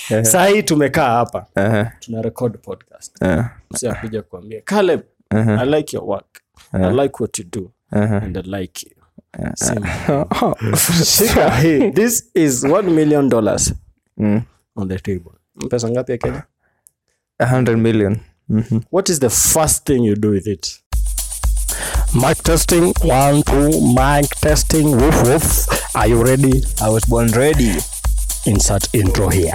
sahii tumekaa hapa Aha, tuna record podcast aha, msi akuja kuambia caleb aha, i like your work i like what you do aha. and i like you Same. Shika hii. this is one million dollars Mm. on the table pesa ngapi ya kenya A hundred million. Mhm. what is the first thing you do with it mic testing one two mic testing woof woof are you ready I was born ready. insert intro here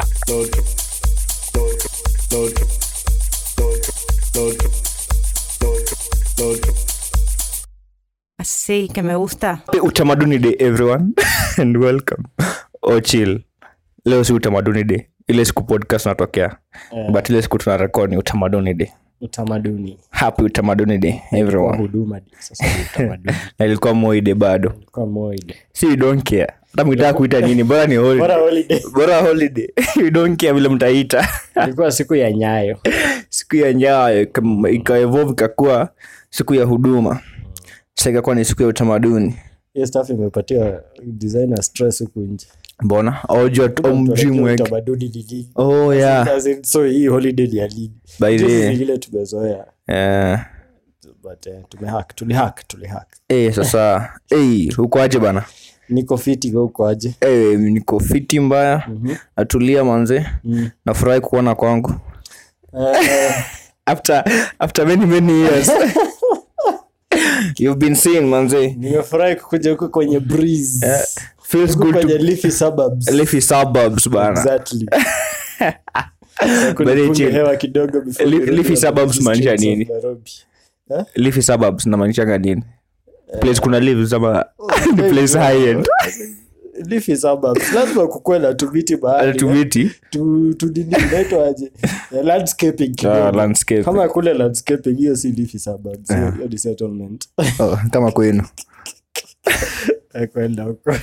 Así que me gusta. Happy utamaduni day everyone and welcome oh chill leo si utamaduni day ile siku podcast natokea but ile siku tuna record ni utamaduni day utamaduni happy utamaduni day kwa everyone huduma di. sasa ni utamaduni na ilikuwa moide bado kwa moide si you don't care hata mkitaka kuita nini bora ni holiday bora holiday bora holiday you don't care vile mtaita ilikuwa siku ya nyayo siku ya nyayo ikam- ikaevolve ikakuwa siku ya huduma sasa ikakuwa ni siku ya utamaduni hiyo staff imepatia designer stress huku nje mbona aujua mjimu wake utamaduni ni nini oh yeah As in, so hii holiday ni ya lini by the Juzi way ni ile tumezoea eh but eh, tumehack tulihack tulihack eh sasa eh huko aje bana niko fiti huko aje eh niko fiti mbaya natulia manze Mm. nafurahi kuona kwangu Eh, after after many many years you've been seeing manze nimefurahi kukuja huko kwenye breeze feels Huko good kwenye to leafy suburbs leafy suburbs bana exactly Very Kunipunga chill. hewa kidogo before Li- nirudi leafy on the suburbs busy maanisha streets of nini? Nairobi. Eh? leafy suburbs namaanishaga nini place kuna leaves ama ni place high end Leafy suburbs lazima kukuwe na tumiti bahari tumiti tu tu nini inaitwa aje Eh, landscaping kidogo. landscape kama kule landscaping hiyo si leafy suburbs hiyo hiyo ni settlement oh, kama kwenu Eh, kwenda huko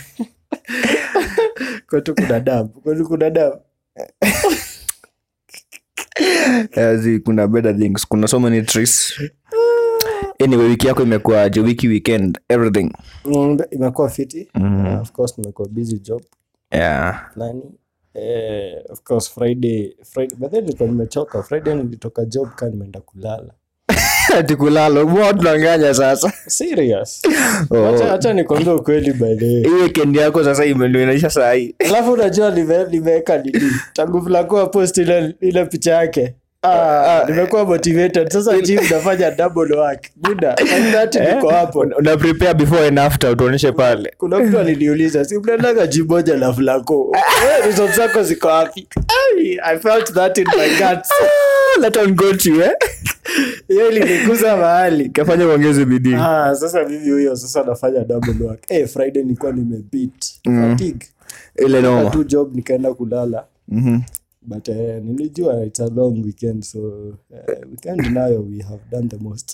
kwetu kuna damu kwetu kuna damu Yazi, kuna better things kuna so many trees anyway wiki yako imekuwaje wiki weekend everything Mm, imekuwa fiti Uh, of course nimekuwa busy job yeah nani eh, of course friday friday but then nilikuwa nimechoka friday nilitoka job kaa nimeenda kulala ati kulala mbona tunanganya sasa serious Oh. Acha- acha nikwambia ukweli by the way hii weekend yako sasa ime- ndio inaisha saa hii alafu unajua nime- nimeweka nini tangu vlakuwa post ile, ile picha yake Ah, nimekuwa motivated sasa jim nafanya double work buda that niko hapo una prepare before and after utuonyeshe pale kuna mtu aliniuliza si mnaendaga jim moja na vlako results zako ziko wapi Ai, i felt that in my guts let on go to eh hiyo iliniguza mahali kafanya uongeze bidii ah, sasa mimi huyo sasa nafanya double work hey, friday nilikuwa nimebeat fatigue ile Nilitoka noma tu job nikaenda kulala Mhm. but uh, nilijua it's a long weekend so uh, weekend nayo we have done the most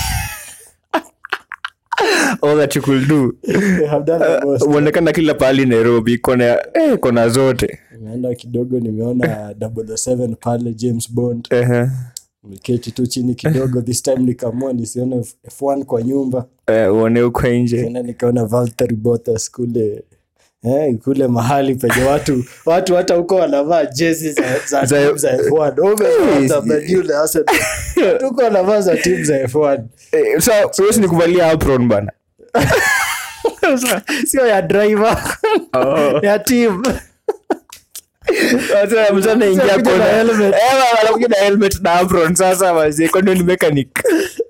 all that you could do we have done the most uonekana kila pahali nairobi kona eh, kona zote nimeenda kidogo nimeona 007 pale james bond Ehe. niketi tu chini kidogo this time nikaamua nisione F- f1 kwa nyumba Eh, uone huko nje tena nikaona Valtteri Bottas kule Eh, kule mahali penye watu watu hata huko wanavaa jezi za, za, Za- timu za F1 Umevaa za Man U na Arsenal. Watu huko wanavaa za timu za F1 Eh, sa huwezi ni kuvalia apron bana sio ya driver ya team Sasa mtu anaingia Sasa kuja kona- na helmet. Eh, wa- anakuja na helmet na apron sasa wazee kwani ni mechanic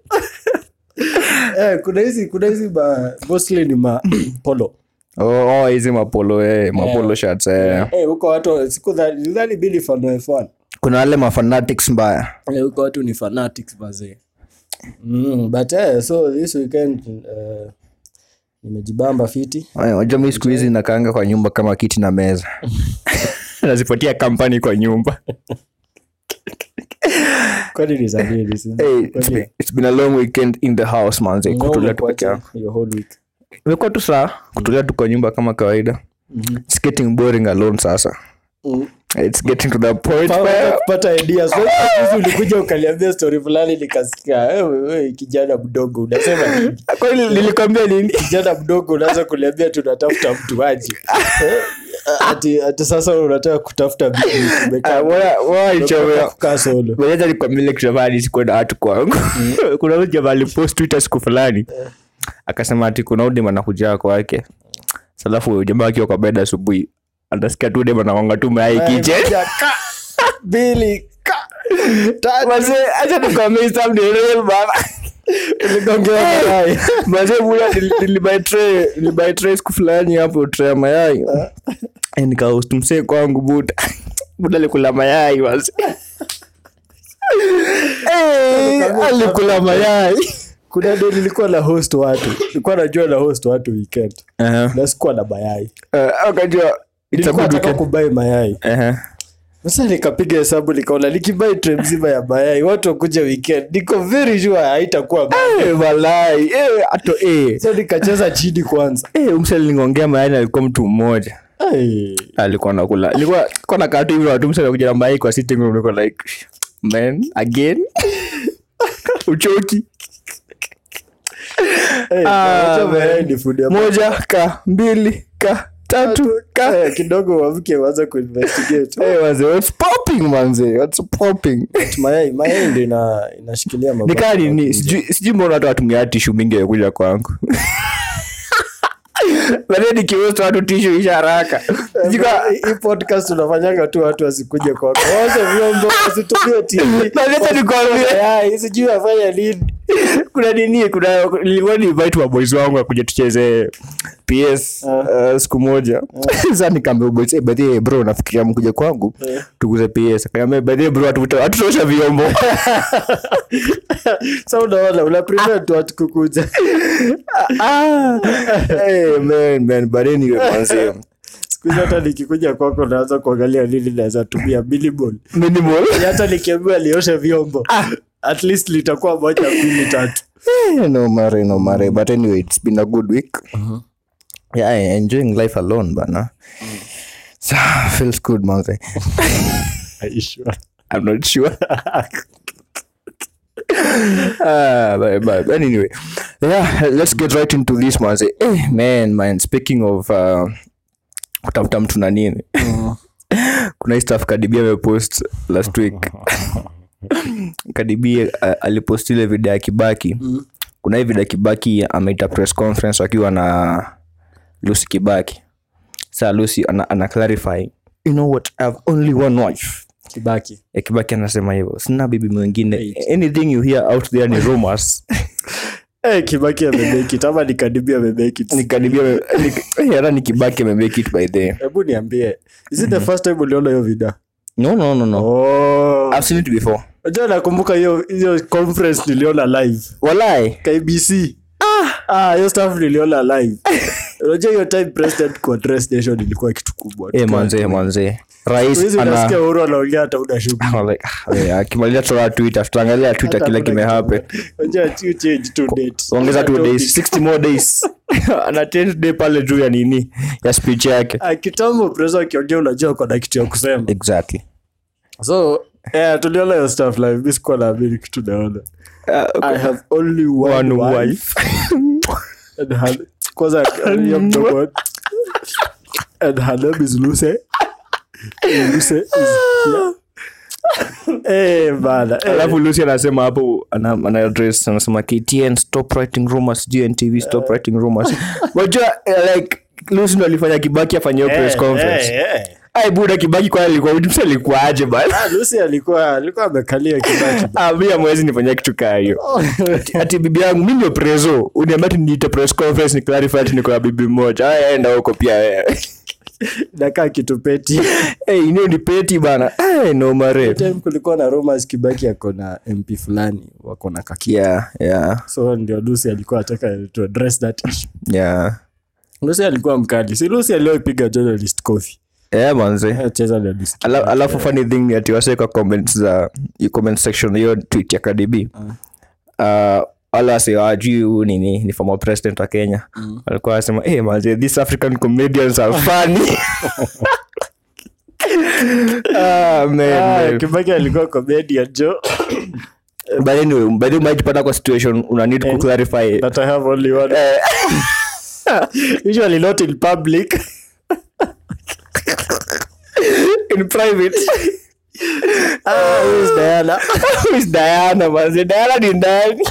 eh, kuna hizi kuna hizi ma, mostly ni ma polo oh oh, hizi mapolo eh, mapolo shirts eh. eh, huko watu siku dhani bili fan wa F1 kuna wale mafanatics mbaya Eh, huko watu ni fanatics bazee mm, but eh, so this weekend uh, nimejibamba fiti Eh, unajua mi siku hizi nakaanga kwa nyumba kama kiti na meza nazipatia kampani kwa nyumba kwani ni za nini? Si- hey, it's, kwani- been, it's been a long weekend in the house manze Wewe kutulia tu peke umekuacha yangu your whole week imekuwa tu saa kutulia tu kwa nyumba kama kawaida it's getting boring alone sasa Mm. it's getting to the point Pa- where kupata ideas Wewe juzi ulikuja ukaliambia story fulani nikasikia "Eh, wewe kijana mdogo unasema nini? kwani nilikwambia nini kijana mdogo unaanza kuliambia tunatafuta mtu aje Eh, ati, ati sasa unataka kutafuta bibi, umekaa- Ah, bora- bora nichomea. unataka kukaa solo Mwenyezi alikwambia kitu fulani sikuwa na watu kwangu kuna huyu jamaa alipost twitter siku fulani akasema ati kuna udem anakuja kwake salafu jamaa akiwa kwa bed asubuhi anasikia tu dem anawanga tu mayai kitchen Moja, ka, mbili ka, tatu. Mazee, acha nikwambie hii stuff ni real bana. Uligongewa mayai. Mazee, buda, nili- nilibuy tray- nilibuy tray siku fulani hapo tray ya mayai Eh, nikahost msee kwangu buda buda alikula mayai mazee. Eh, alikula mayai kuna de nilikuwa na host watu nilikuwa najua na host watu weekend Aha. na sikuwa na mayai Eh, akajua it's a nilikuwa good nataka weekend. kubai mayai Aha. sasa nikapiga hesabu nikaona nikibai tray mzima ya mayai watu wakuja weekend niko very sure haitakuwa mbaya. Eh, walai Eh, ato eh. so nikacheza chini kwanza Eh, umse alingongea mayai na alikuwa mtu mmoja Ai. alikuwa nakula ilikuwa kwa na katu hivi watu msa kuja na mayai kwa sitting room niko like man again uchoki Hey, Ah, unajua man. mayai ni food ya moja ka mbili ka tatu ka Eh, kidogo wamke waanze kuinvestigate hey, manze, what's popping manze what's popping mayai mayai ndio ina, inashikilia mabaki nikaa ya nini kuja. sijui sijui mbona watu watumia tishu mingi ya kuja kwangu baadaye nikiwesta watu tishu isha haraka Sijui ka- Hii- hii podcast tunafanyanga tu watu wasikuje kwako waoshe vyombo wasitumie TV. Na leta nikwambie. Mayai, sijui wafanya nini kuna nini kuna nilikuwa ni invite maboys wangu akuja tucheze ps uh, siku moja sasa nikaambia boys hey, by bro nafikiria mkuja kwangu tuguze ps akaambia by the way, bro hatuta- hatutaosha vyombo sa unaona una prevent watu kukuja ah hey, man man but anyway manzi siku hizi hata nikikuja kwako naanza kuangalia nini naweza tumia minimal minimal hata nikiambiwa lioshe vyombo at least litakuwa moja mbili tatu Eh, no mare no mare but anyway it's been a good week yeah I enjoying life alone bana so feels good manze I'm not sure. Ah, but, but, but anyway, yeah, let's get right into this man. Say, hey, man, man. Speaking of uh, kutafuta mtu na nini, kuna hii stuff Kadibia amepost last week. Kadibia uh, alipost ile video ya Kibaki. Kuna hii video ya Kibaki ameita press conference wakiwa na Lucy Kibaki. Sasa Lucy ana, ana clarify, you know what, I have only one wife kibaki ya kibaki anasema hivyo sina bibi mwingine anything you hear out there ni rumors hey, kibaki amemekit ama nikadibia amemekit nikaribia hata ni kibaki amemake it by the hebu niambie is it the first time uliona hiyo vida no no no no oh. i've seen it before Unajua nakumbuka hiyo hiyo conference niliona live walai KBC ah hiyo stuff niliona live unajua hiyo time president kuaddress nation ilikuwa kitu kubwa eh manze manze rais hizi ana unasikia uhuru anaongea hata una shughuli I'm like, ah, eh, akimaliza tutoa twitter tutaangalia twitter Hata kile hakuna kimehappen kitu. Unajua you change two dates ongeza two Hata days topic. 60 more days ana 10 day pale juu ya nini ya speech yake Ah, kitambo president akiongea unajua kuna kitu ya kusema exactly so yeah, tuliona hiyo stuff live mi sikuwa naamini kitu naona i have only one, one wife, wife and her, kwanza hiyo mdogo and her name is Lucy Lucy is here eh bana eh. alafu lucy anasema hapo ana, ana address anasema ktn stop writing rumors gntv stop writing rumors wajua eh, like lucy ndo alifanya kibaki afanye hiyo press Eh, conference eh, eh. ai buda kibaki kwa alikuwa mtu alikuwa aje bana Ah, Lucy alikuwa alikuwa amekalia kibaki Ah, mi amwezi nifanyia kitu kaa hiyo ati bibi yangu mi ndio preso uniambia ati niite press conference ni clarify ati niko na bibi mmoja aya enda huko pia wewe nakaa kitu peti hey, inio ni peti bana hey, no mare time kulikuwa na rumors kibaki ako na mp fulani wako na kaki yeah yeah so ndio lucy alikuwa ataka to address that issue yeah lucy alikuwa mkali si lucy aliyoipiga journalist coffee yeah manze cheza na list Ala- alafu funny thing ni ati wase kwa comments za i- comment section hiyo tweet ya KDB uh, wala wase wajui huu nini ni former president wa kenya walikuwa wasema hey, manze these african comedians are funny ah, man, Ah, man. kibaki alikuwa comedian jo but anyway by the way umejipata kwa situation una need ku clarify that i have only one Eh, usually not in public in private Ah, who is Diana? Who is diana manze diana ni ndani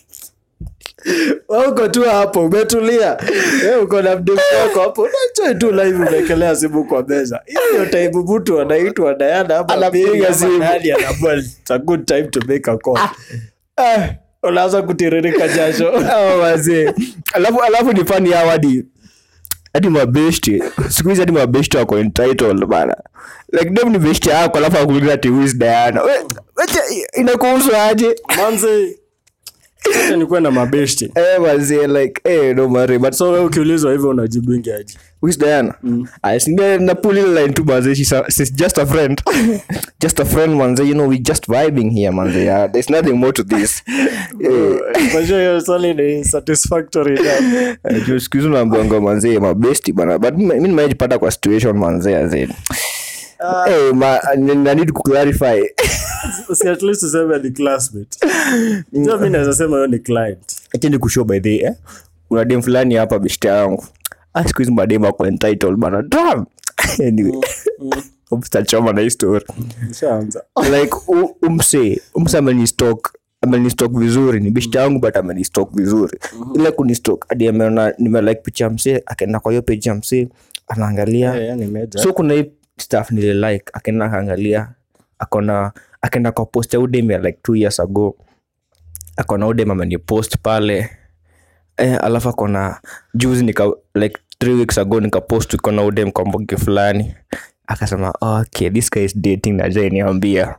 Wewe uko tu hapo umetulia Wewe uko na mdemu wako hapo unachoi tu live umekelea simu kwa meza hiyo ndio time mtu anaitwa Diana ama Anapiga Mary ama simu. nani anaamua it's a good time to make a call Ah, unaanza kutiririka jasho Oh, manze alafu alafu ni fani yao hadi hadi mabeshti siku hizi hadi mabeshti wako entitled bana like dem ni beshti yako alafu akuuliza ati who is diana We- wacha, inakuhusu aje manze acha nikuwe na mabeshti eh manze like eh no worry but so wewe ukiulizwa hivyo unajibingi aje Who is Diana? I think na na pull ile line tu manze she's, a, she's just a friend. just a friend manze, you know we just vibing here manze. Yeah, there's nothing more to this. Eh, kwa hiyo hiyo swali ni satisfactory enough. eh, juu siku hizi unaambiwanga manze mabesti bana. But mi mi nimejipata kwa situation manze azin. Eh, ma, I I need to clarify. si at least useme ni classmate ndio mimi naweza sema hiyo ni client Acha nikushow by the way, eh. Kuna dem fulani hapa beshte yangu. Ah, siku hizi madem wako entitled bana. Damn. Anyway. Mstachoma na hii story. nishaanza like u- umse umse amenistok amenistok vizuri ni bishta yangu but amenistok vizuri ile kunistok hadi ameona nimelike picha ya msee akaenda kwa hiyo page ya msee anaangalia Eh, yani meja so kuna hii staff nili like akaenda akaangalia akona akaenda kwa post ya udem ya like two years ago akona udem amenipost pale eh, alafu akona juzi nika like three weeks ago nikapost ikona udem kwa mboge fulani akasema okay this guy is dating na niambia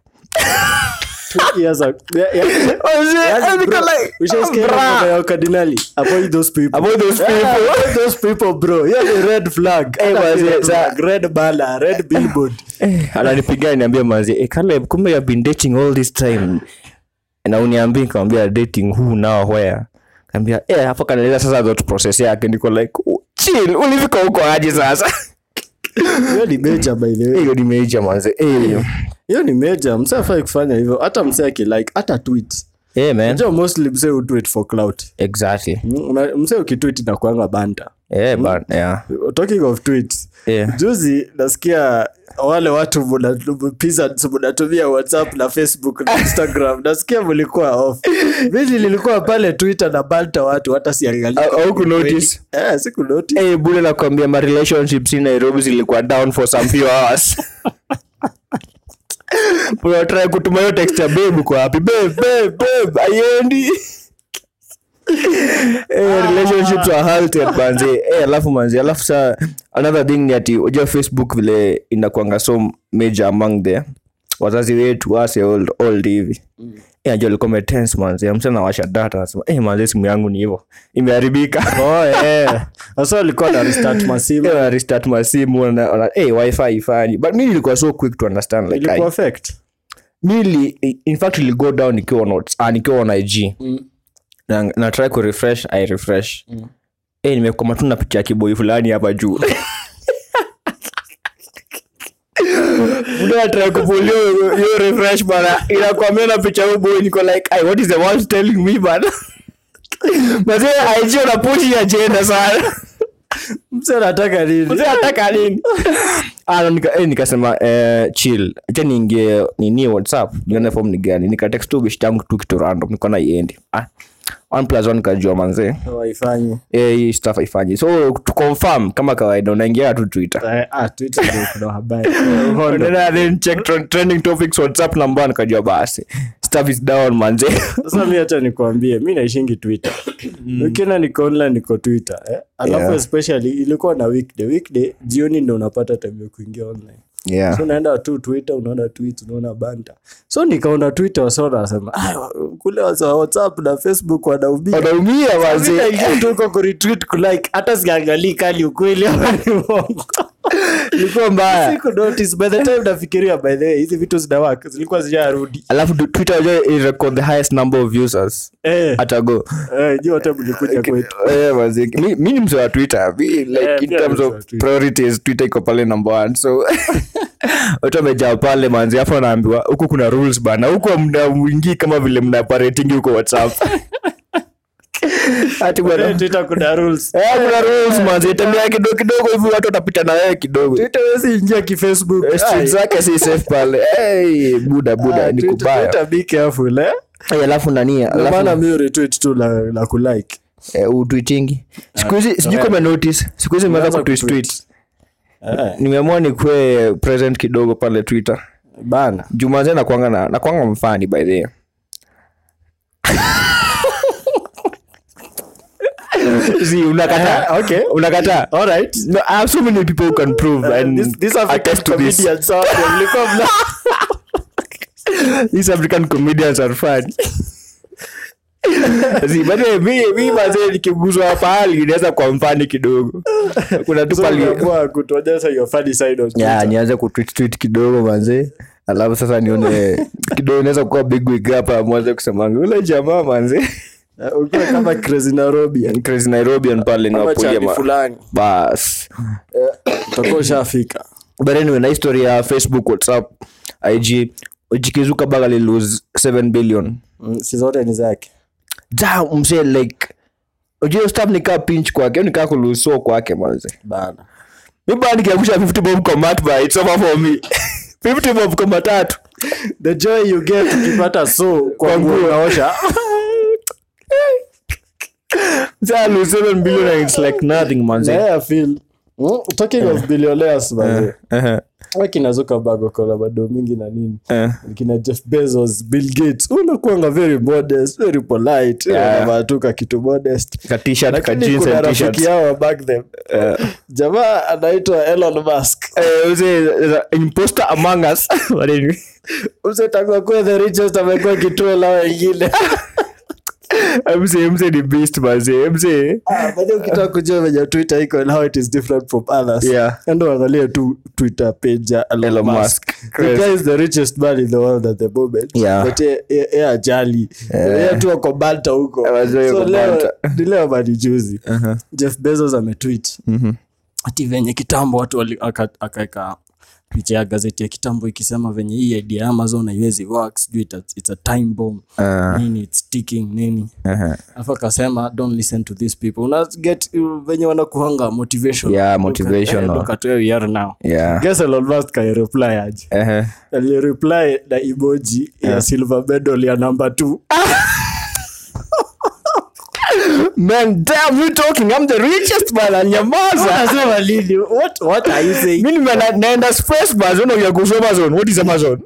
two years ago yeah, yeah. Yaani, bro, ushaisikia hiyo mambo ya wakardinali avoid those people Avoid those Yeah, people. avoid those people bro hiyo ni red flag Eh, Hata wazee, si red sa- flag, red bala red billboard ananipigia niambia mazi e, Caleb, kumbe you have been dating all this time na uniambia nikamwambia dating who now where kaambia eh hapo kanaeleza sasa thought process yake niko like "Oh, chill ulifika huko aje sasa hiyo ni meja by the way hiyo ni major manze eh hiyo ni meja msee afai kufanya hivyo hata msee akilike hata tweet eh man Unajua mostly msee hutweet for clout exactly Mm, una- msee ukitweet na kuanga banta eh but yeah talking of tweets Yeah. juzi nasikia wale watu muna- peasants munatumia whatsapp na facebook na instagram nasikia mlikuwa off mimi nilikuwa pale twitter na banta watu hata siangalia Au- au kunotice? eh siku notice eh bure nakwambia ma relationships in Nairobi zilikuwa down for some few hours unatrai kutuma hiyo text ya babe uko wapi babe babe babe aiendi eh, relationships are halted manzi eh, alafu manzi alafu sa another thing ni ati unajua facebook vile inakwanga so major among the wazazi wetu wase old, old hivi Eh, najua alikuwa metense manzi msa nawasha data nasema eh, manzi simu yangu ni hivo imeharibika oh eh sasa alikuwa na restart masimu Eh, wana restart masimu wana- wana- eh, wifi ifanyi but mi nilikuwa so quick to understand like ilikuwa I, affect mi li, in fact ili go down nikiwa on Whats- ah, nikiwa on ig na, na try ku refresh i refresh eh, nimekoma tu na picha ya kiboi fulani hapa juu Muda natry kupulio hiyo refresh bana inakwambia na picha huyo boy niko like "Ai, what is the world telling me bana mazee IG unapushi agenda sana msee anataka nini Mzee anataka nini Ah, no, nika, eh, nikasema eh, chill acha niingie nini whatsapp nione form ni gani nikatext tu bishi tangu tu kitu random niko na iendi ah, one plus one kajua manzee waifanyi eh, hii stuff haifanyi so to confirm kama kawaida unaingia tu twitter Eh, ah twitter ndio kuna habari And then I then check tren- trending topics whatsapp number nikajua basi stuff is down manze sasa mi hacha nikuambie mi naishingi twitter ukiona niko online niko twitter eh? alafu Yeah. especially ilikuwa na weekday weekday jioni ndo unapata time ya kuingia online yeah so unaenda tu twitter unaona tweet unaona banta so nikaona twitter wasa wanasema "Ah, kule wasa wa whatsapp na facebook wanaumia wanaumia Mi manze naingia tu huko kuretweet kulike hata siangalii kali ukweli ama ni uongo ilikuwa mbaya siku notice by the time nafikiria by the way hizi vitu zinawaka zilikuwa zijarudi alafu tu- twitter unajua it record the highest number of users eh atago eh nyi wote mlikuja kwetu Eh, manze, mi mi ni mzee wa twitter mi, like, Eh, in pia terms ni of mzee wa Twitter. priorities twitter iko pale number one so watu wamejaa pale manzi afu anaambiwa huku kuna rules bana huku mna mwingii kama vile mna parating huko whatsapp ati bwana Eh, Twitter kuna rules Eh, kuna rules manzi tembea kidogo kidogo hivi watu watapita na wewe kidogo Twitter huwezi ingia kifacebook Eh, street Ai. zake si safe pale hey, buda buda Ah, ni Twitter- kubaya Twitter be careful eh Eh, alafu nani Ndio alafu maana mi retweet tu la, la kulike eh, utwitingi siku hizi sijui kama notice siku hizi nimeanza Umeanza kutweet kutweet. tweet eh, nimeamua nikuwe present kidogo pale twitter bana jumanze nakwanga na nakwanga mfani by the way. See, unakataa Eh, okay. unakataa all right no, I have so many people who can prove and this, this African attest to this. comedian so mlikuwa mna These African comedians are fun. See, but eh, mi mi mazee nikiguzwa pahali inaweza kwa mfani kidogo kuna tu so pali umeamua kutuonyesha your funny side of ya Twitter. nianze kutweet tweet kidogo manze alafu sasa nione kidogo inaweza kuwa big wig hapa mwanze kusemanga ule jamaa manze Eh, ukiwa kama crazy Nairobi crazy nairobian pale ama niwapulia chati ma fulani bas utakuwa ushafika but anyway na history ya facebook whatsapp ig jikizuka baga lilose 7 billion Mm, si zote ni zake da mse like ujue staff nikaa pinch kwake au nikaa kuluso kwake manze bana mi baa nikiangusha 50 bob kwa mat ba it's over for me 50 bob kwa matatu the joy you get ukipata so kwa Kwa nguo nguo. unaosha Mse lose 7 billion and it's like nothing manze Yeah, I feel Mm, talking of billionaires manze Uh-huh. wakina Zuckerberg wako na bado mingi na nini Eh. kina jeff bezos bill gates unakuanga very modest very polite Yeah. unavatuka kitu modest ka t-shirt ka lakini jeans kuna and rafiki t-shirts yao back them jamaa anaitwa elon musk Eh, mse the imposter among us But anyway. usetangwa kuwa the richest amekuwa kituo la wengine mse mse ni beast manze mse Ah, but ukitaka kujua venye twitter iko and how it is different from others Yeah. endo angalia tu twitter page ya elon, Elon musk, Musk. the Crazy. guy is the richest man in the world at the moment Yeah. but ye- ye ye ajali ye tu ako banta huko Eh, wazee so wako leo banta. ni leo mani juzi jeff bezos ametweet ati venye kitambo watu wali- aka- akaeka picha ya gazeti ya kitambo ikisema venye hii idea ya amazon haiwezi work sijui ita- it's a time bomb Ah. nini it's ticking nini Uh-huh. afu akasema don't listen to these people una get uh, venye wanakuhanga motivation Yeah, Look at- motivational. eh, look at where we are now Yeah. guess Elon Musk reply aje Uh-huh. alireply na emoji ya silver medal ya number two man damn you talking i'm the richest man anyamaza Unasema lini what what are you saying mimi nime- naenda space bus unakuja kuhusu amazon what is amazon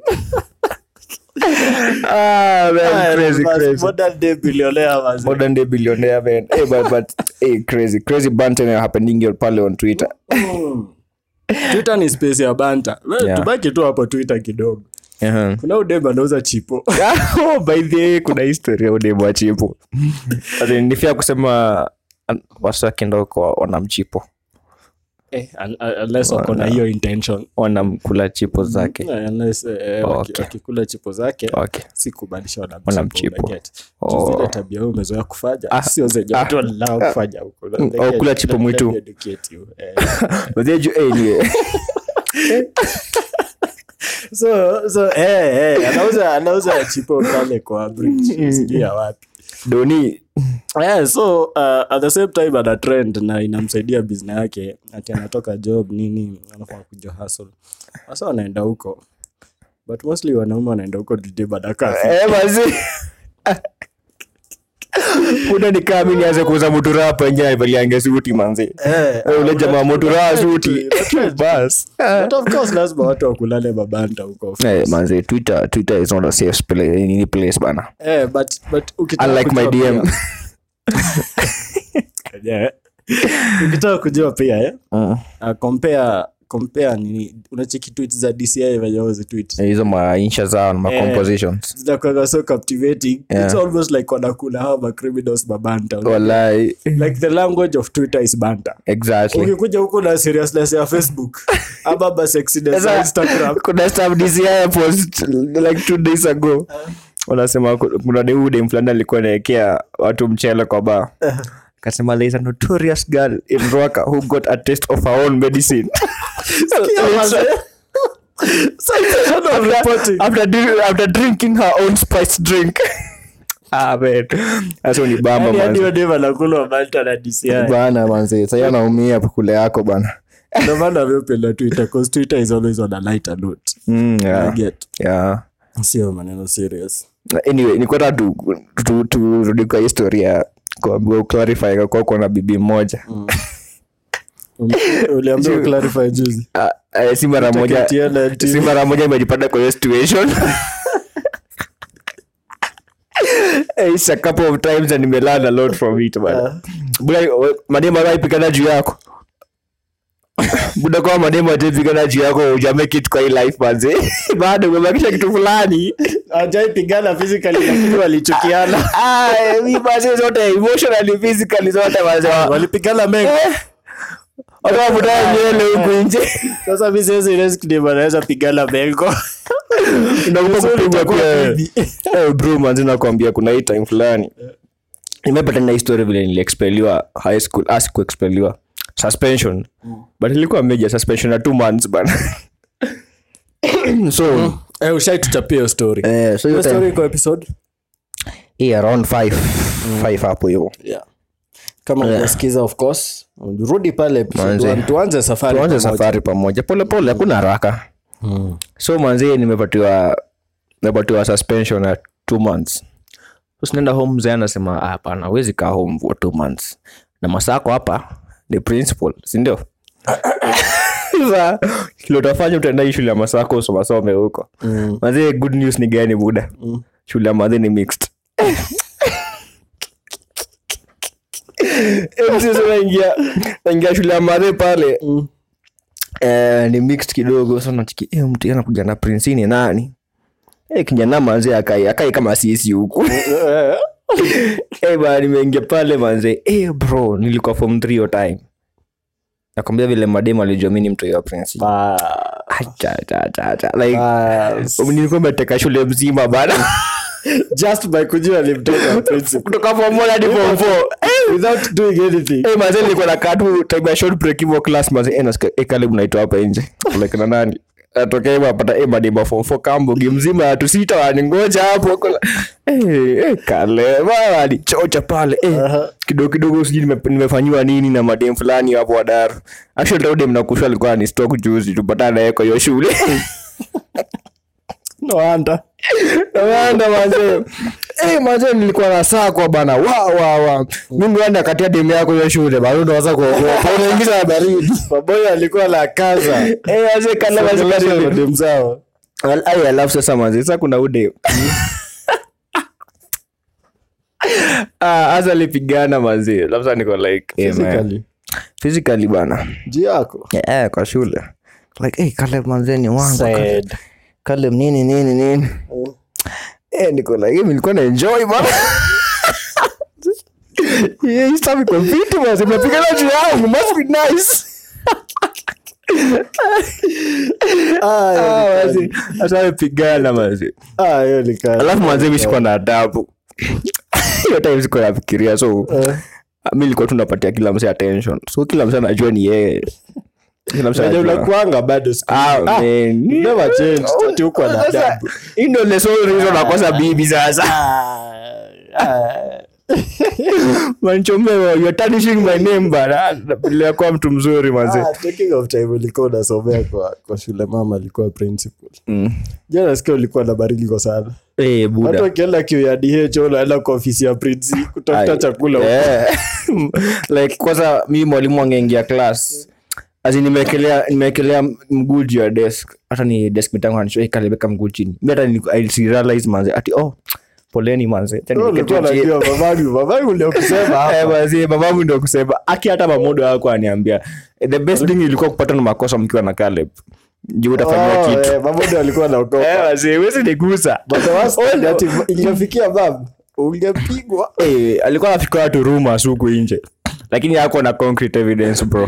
ah man crazy Elon Musk, crazy modern day billionaire manze. modern day billionaire man hey, but but hey, crazy crazy banter happening pale on twitter twitter ni space ya banta We, Yeah. tubaki tu hapo twitter kidogo uh-huh. kuna udem anauza chipo oh, by the way, kuna historia udemu wa chipo As in, nifia kusema an- wasakenda huko wanamchipo eh, un- un- unless wako na hiyo intention wanamkula chipo zake Eh, unless eh, eh, waki- Okay. wakikula chipo zake okay si kumaanisha Wanamchipo. wanamchipo unaget. Juu Oh. zile tabia wewe umezoea kufanya Ah, sio zenye ah, watu wanalao kufanya huko Mm, oh, kula chipo mwitu. Let me educate you. Eh, But then you- anyway. so so eh eh anauza anauza chipo pale kwa bridge sijui ya wapi doni yeah, so uh, at the same time ana trend na inamsaidia business yake ati anatoka job nini anafaa kuja hustle sasa wanaenda huko but mostly wanaume wanaenda huko DJ badakafi Eh, mazi kuna nikaa mi nianze kuuza mutura hapa nje aivaliange suti manzi Eh, Eh, ule jamaa mutura suti Una- bas But of course lazima watu wakulale mabanta huko of Eh, course. manzi twitter twitter is not a safe place, any place bana Eh, but but ukitaka unlike my kujua dm pia- Yeah. ukitaka kujua pia eh? Mm. uh, compare compare nini unacheki tweets za dci venye wazi tweet Eh, hizo mainsha zao na macompositions zinakuanga so captivating Yeah. it's almost like wanakula hawa macriminals mabanta walai like the language of twitter is banta exactly ukikuja huko na seriousness ya facebook ama basexiness ya Sasa, instagram kuna stuff DCI post like two days ago wanasema ku- kuna deude fulani alikuwa naekea watu mchele kwa baa kasema there is a notorious girl in Rwaka who got a taste of her own medicine Sensation of reporting. after, after, dri- after drinking her own spiced drink Ah, man. Sasa ni bamba Yaani hadi manze. wadem anakulwa Malta na DCI. bana manze sahii anaumia kule yako bana Ndio maana amependa Twitter, 'cause Twitter is always on a lighter note. mm, I yeah. get. Yeah. Sio maneno serious. anyway nikwata turudi tu, tu, turudi kwa historia kuambiwa uclarify kwa uko na bibi mmoja Um, Uliambiwa clarify juzi. Ah, eh, si mara moja Takatiana ati- si mara moja imejipata kwa hiyo situation Eh, it's a couple of times and nimelearn a lot from it bana buda we- mademu anaipigana juu yako buda kwa mademu ataipigana juu yako ujamake it kwa hii life manze bado umebakisha kitu fulani Hawajaipigana physically lakini walichukiana. Ah, eh, mi manze zote emotionally physically zote manze Walipigana mengi. watu wavutaa nywele huku nje Sasa mimi siwezi risk dem anaweza pigana mengo. Unaogopa Vizuri kupigwa itakuwa pia. bibi. Eh, bro manzi nakwambia kuna hii time fulani nimepata na histori vile niliexpeliwa high school ah, sikuexpeliwa suspension but ilikuwa major suspension ya two months bana so Eh, ushaituchapia hiyo story. eh, so hiyo Hiyo story time iko episode? hii around five five hapo hivo Yeah. Kama unasikiza of course, rudi pale episode Manze. one, tuanze safari. tuanze pamoja. safari pamoja pole pole hakuna haraka so manzi nimepatiwa nimepatiwa suspension ya two months so sinaenda home mzee anasema "Ah, hapana huwezi kaa home for two months na masako hapa ni principal sindio Sasa, kile utafanya utaenda hii shule ya masako usomasome huko mm. mazee good news ni gani buda mm. shule ya madhi ni mixed Eh, sasa naingia naingia shule ya madhi pale eh, ni mixed kidogo so nachiki eh, mtu anakuja na prince ni nani eh, kijana manze akai akai kama sisi huku eh, bana nimeingia pale manze eh, bro nilikuwa form 3 hiyo time nakwambia vile mademu alijua mi ni mtu wa prince Ah, Acha, acha, acha, acha. like ah, nilikuwa meteka shule mzima bana just by kujua alimtoka principal. kutoka form 1 hadi form 4 without doing anything. Eh, manze nilikuwa na katu time ya short break hivyo class manze eh nasikia eh kale mnaitwa hapa nje like na nani atokea hivyo apata eh mademu form 4 kambogi mzima watu sita waningoja hapo Kuna- eh eh kale bana alichocha pale eh kidogo kidogo sijui nime- nimefanyiwa nini na mademu fulani hapo wadaru actually leo dem nakushwa alikuwa ni stock juzi tupatana naye kwa hiyo shule No wonder. Wanda manze. Eh manze nilikuwa na saa kwa bana. Wa wa wa. Mimi wanda katia demu yako hiyo shule bado ndo waza kuogopa. Unaingiza na baridi. Maboyo alikuwa la kaza. Eh manze kana manze Songelesha karibu. madem zao. Ai alafu sasa manze sasa kuna ude. Ah asa alipigana manze. Labda niko like eh, man. Physically. Physically bana. Juu yako. Eh kwa shule. Like eh kale manze ni wangu. Sad. Kale nini nini nini. Eh niko like mimi nilikuwa na enjoy bana. Yeah, hii stuff iko fiti basi mnapigana juu yangu must be nice. Ah, Ah, hiyo ni basi hata amepigana basi. Ah, hiyo ni kazi. Alafu mwanzo mimi sikuwa na adabu. Hiyo time sikuwa nafikiria so mi nilikuwa tu napatia kila mse attention. So kila mse anajua ni yeye. Kila mse Wenye anajua. unakuanga bado siku Ah, hizi. man. never changed. Ati uko na Sasa, adabu. hii ndio the sole reason nakosa bibi sasa. Manchomewa, you're tarnishing my name bana. Nilikuwa mtu mzuri manze. Ah, talking of time ulikuwa unasomea kwa, kwa shule mama alikuwa principal jana nasikia ulikuwa na bariliko sana Eh, watu buda. wakienda kiu ya dh unaenda kwa ofisi ya prinsi kutafuta Ai, chakula huko. yeah. like kwanza mi mwalimu angeingia class asi nimeekelea nimeekelea mguu juu ya desk hata ni desk mitangu anisho kalibeka mguu chini mi hata ni- I realize manze ati oh poleni manze Acha Wewe niketi ulikuwa chini. unajua mamangu mamangu ndio kusema Eh, hapa manze, babangu ndio kusema aki hata mamodo wako aniambia Eh, the best thing ilikuwa kupata na makosa mkiwa na Caleb juu utafanyia Oh, kitu eh, mamodo alikuwa Eh, naogopa manze, huwezi nigusa But the worst Oh, thing no. ati ingefikia bab ungepigwa Eh, alikuwa anafikira watu rumors huku nje lakini hako na concrete evidence bro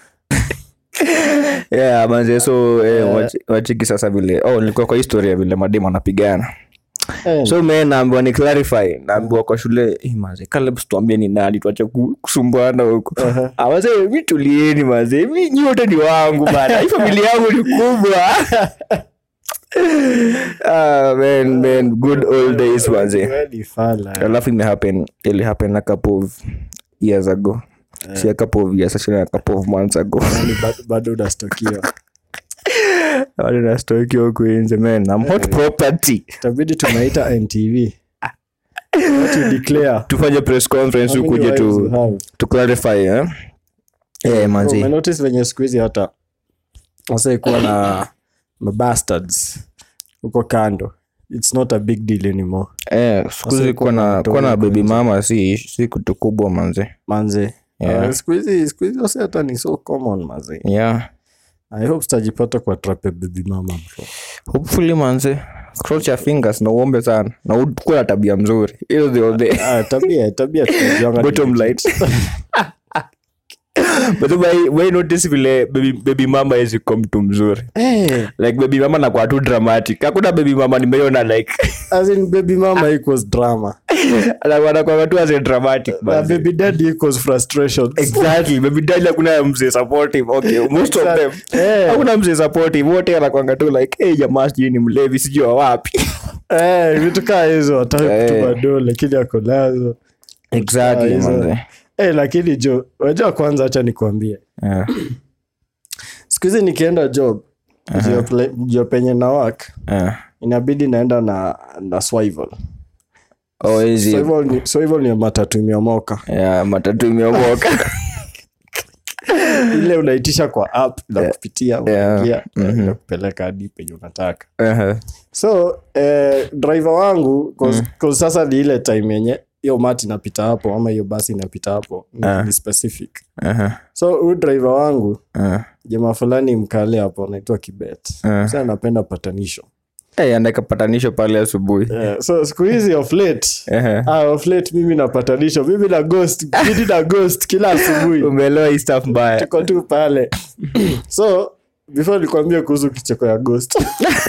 yeah manze so eh, wachi- wachiki sasa vile oh nilikuwa kwa historia vile mademu anapigana so me naambiwa ni clarify naambiwa kwa shule eh, manze Caleb tuambie ni nani tuache ku- kusumbuana huko Ah, manze mi tulieni manze mi nyote ni wangu bana hii familia yangu ni kubwa ah, man, man, good old days manze Kweli fala. alafu imehappen ili happen a couple of years ago si a couple of years actually a couple of months ago Yaani bado- bado unastokiwa Wale na stock huku nje man I'm hot property itabidi tunaita ntv What you declare tufanye press conference How many ukuje wives you tu have? to clarify eh eh Bro, manzi umenotice venye siku hizi hata wasaikuwa na mabastards huko kando its not a big deal anymore eh siku hizi kuwa na kuwa na baby mama si si kitu kubwa manzi manze Yeah. Uh, siku hizi siku hizi wase hata ni so common maze yeah i hope sitajipata kwa trap ya baby mama bro hopefully manzi cross your fingers na uombe sana na ukuwe na tabia mzuri hiyo ndio the ah, tabia tabia tunajuanga ni- bottom line but why why notice vile baby, baby mama hizi kwa mtu mzuri Eh, like baby mama nakuwa tu dramatic hakuna baby mama nimeona like as in baby mama equals drama anakuwa tu as a dramatic na man. baby daddy equals frustration exactly baby daddy hakuna mzee supportive okay most of them Eh. hakuna mzee supportive wote anakwanga tu like hey jamaa sijui ni mlevi sijui wa wapi Eh, vitu kaa hizo hataki Eh. kutuma do lakini ako nazo exactly hizo. manze Eh, lakini jo wajua kwanza hacha nikuambie yeah siku hizi nikienda job juu ya ple- juu ya penye na work yeah inabidi naenda na na swivel oh hizi swivel ni, swivel ni matatu imeomoka yeah matatu imeomoka ile unaitisha kwa app na kupitia Yeah. unaingia na kupeleka hadi penye unataka uh-huh. so eh, driver wangu cause, cause sasa ni ile time yenye hiyo mati inapita hapo ama hiyo basi inapita hapo ni, Ah. ni specific Uh-huh. so huyu driver wangu Uh. jamaa fulani mkale hapo anaitwa kibet Ah. sa anapenda patanisho Hey, anaeka patanisho pale asubuhi yeah. so siku hizi of late Ehe. ah, of late mimi na patanisho mimi na ghost mimi na ghost kila asubuhi umeelewa hii stuff mbaya tuko tu pale so before nikwambia kuhusu kicheko ya ghost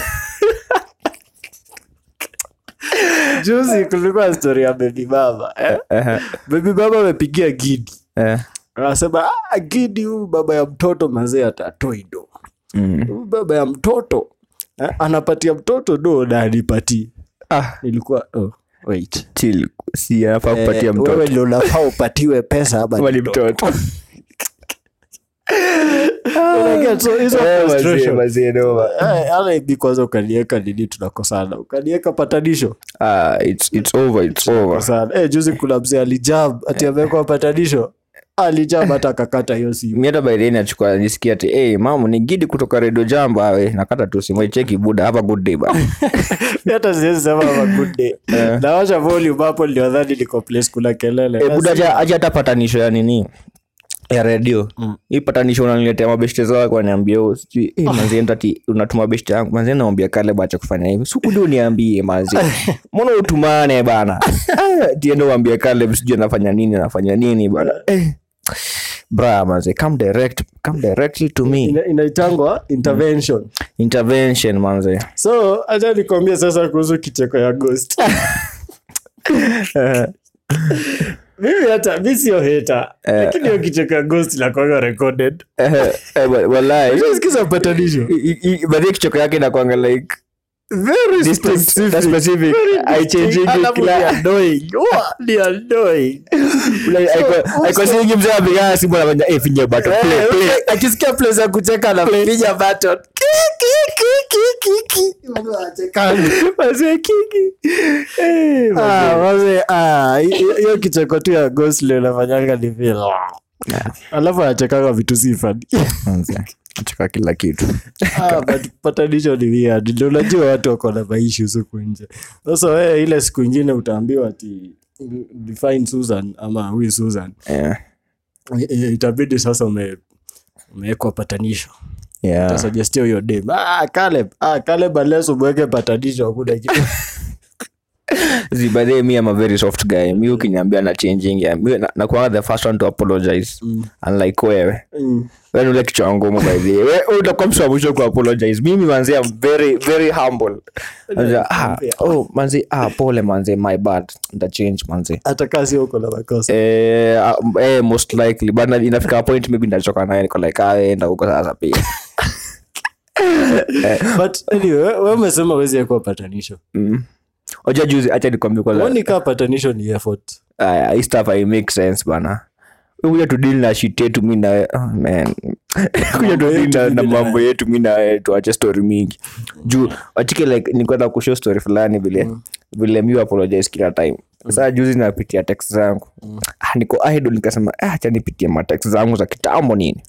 juzi kulikuwa story ya baby baba eh? Ehe. baby baba amepigia gidi Eh. anasema ah, gidi huyu baba ya mtoto mazee atatoi do Mm. huyu baba ya mtoto eh? anapatia mtoto do na anipatii Ah, nilikuwa oh, wait chill. si anafaa kupatia Eh, mtoto wewe ndio unafaa upatiwe pesa ama Kama ni ni mtoto Unaget, so hizo Eh, wazee, frustration. wazee, noma. Eh, ala ibi kwanza ukanieka nini tunakosana ukanieka patanisho Ah, it's- it's over, it's over. kosana eh, juzi kuna mzee alijab ati amewekwa patanisho alijab hata akakata hiyo simu mi hata baideni achukua nisikia ati hey, mamu ni gidi kutoka redio jambo awe nakata tu simu cheki buda have a good day ba Mi hata siwezi sema have a good day nawasha volume hapo ndio dhani niko place kuna kelele Eh, buda aja aja hata patanisho ya nini ya redio hii patanisho unaniletea mabeshte zako waniambia "Oh, sijui eh, manzi enda ati unatuma beshte yangu manzi naambia kale bacha kufanya hivi sikuja uniambie manzi mbona utumane bana Ah, tiende uambie kale sijui anafanya nini anafanya nini bana eh. bra manzi come direct come directly to me Ina- inaitangwa intervention intervention manzi so acha nikwambie sasa kuhusu kicheko ya ghost mimi hata mi sio heta lakini hiyo kicheko ya ghost inakwanga recorded Eh, eh, wa- wallahi sikiza patanisho I- i- baadhi ya kichoko yake inakwanga like very distinct, specific. specific. Very Haichangingi distinct. Alafu kila- ni annoying. Wa, ni annoying. Like, aiko- aikosingi mzee apigaa simu anafanya eh, finya button, Eh, play, play. okay, akisikia place ya kucheka anapiga button. Ki, ki, ki, ki, ki, ki. Watu wanachekana. Wazee kingi. Eh, wazee. Ah, wazee, ah, hi- hi- hiyo kicheko tu ya gosli unafanyanga ni vile alafu anachekanga vitu si funny. Manze, nacheka kila kitu Ah, but patanisho ni weird. Ndio unajua watu wako na maissues huku nje sasa wewe ile siku ingine utaambiwa ati define susan ama huyu susan Eh, I- i- itabidi sasa ume umewekwa patanisho yeah. tasuggestia huyo dem ah, Caleb, ah, Caleb unless umweke patanisho hakuna kitu Zi, by the way, me I'm a very soft guy mi ukiniambia na changing ya mi na- nakuanga the first one to apologize unlike wewe Mm. wewe ni ule kichwa ngumu by the way wewe utakuwa mtu wa mwisho ku apologize mimi manzi I'm very very humble Manze, ah, oh manzi ah pole manzi my bad nda change manzi hata kaa sio uko na makosa eh, ah, eh most likely but na- inafika point maybe ndachoka naye niko like ah enda huko sasa pia but anyway we- we umesema wezi kuwa patanisho mm. oja juzi acha nikwambia kwanza uoni kaa patanisho ni effort Aya, hii stuff hai make sense bana kuja tudili na shit yetu mi na oh, man kuja tudili yetu na, mi na na- mambo yetu mi na tuache story mingi juu wachike like nikwenda kushow story fulani vile vile mi apologize kila time saa juzi napitia text zangu ah, niko idle nikasema ah, acha nipitie matext zangu za kitambo nini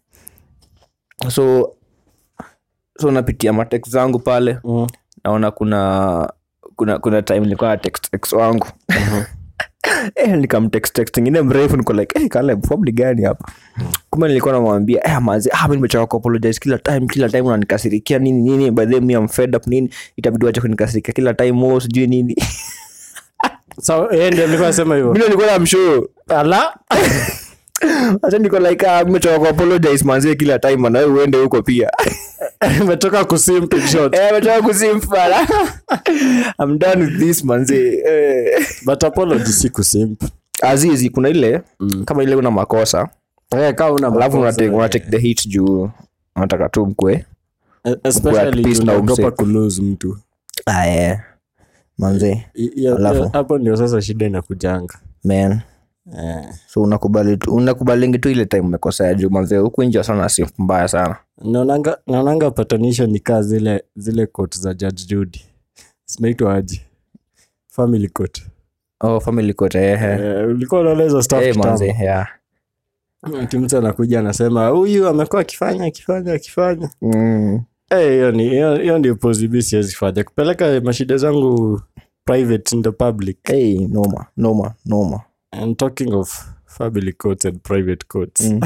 so so napitia matext zangu pale Mm. naona kuna kuna kuna time nilikuwa na text ex wangu eh, nikamtext text ingine mrefu niko like eh, Caleb, probably gani hapa kumbe nilikuwa namwambia eh, manzi ah, mi nimechoka kuapologize kila time kila time unanikasirikia nini nini by the way, mi am fed up nini itabidi wache kunikasirikia kila time oh, sijui nini so yeye ndio alikuwa anasema hivyo mi nilikuwa namshow ala hata niko like ah, nimechoka kuapologize manzi kila time na wewe uende huko pia umetoka kusim in short eh, nimechoka kusimfala I'm done with this manzi eh. but apology si kusimp azizi kuna ile mm. kama ile una makosa eh kama una alafu makosa, unatake eh, unatake the hit juu unataka tu mkwe especially peace juu na unaogopa umse. kulose mtu aye manze I- hiyo- Alafu? hiyo- hapo ndio sasa shida inakujanga man eh. so unakubali tu unakubalingi tu ile time umekosea juu manze huku nje sana si mbaya sana naonanga naonanga patanisho ni kaa zile zile court za judge judy zinaitwa aje family court oh family kote ehe eh, ulikuwa unaona hizo stuff eh kitambo. manze yeah Ati mtu anakuja anasema huyu amekuwa akifanya akifanya akifanya mm. Eh, hiyo ni hiyo hiyo ndio posibi siwezi fanya kupeleka mashida zangu private in the public hey noma noma noma and talking of family courts and private courts Mm.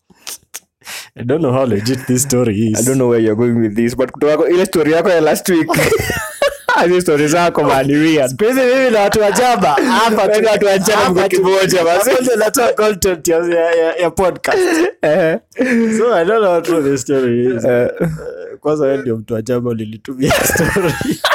i don't know how legit this story is i don't know where you're going with this but kutoka kwa ile story yako ya last week hizi story zako man ni weird Siku hizi mimi na watu wajaba hapa tu- Wewe na watu wajaba hapa mko tu- kimoja, basi. hapa ndio natoa content ya, ya, ya, ya podcast eh so i don't know what the story is eh Eh, kwanza wewe ndio mtu wajaba ulilitumia story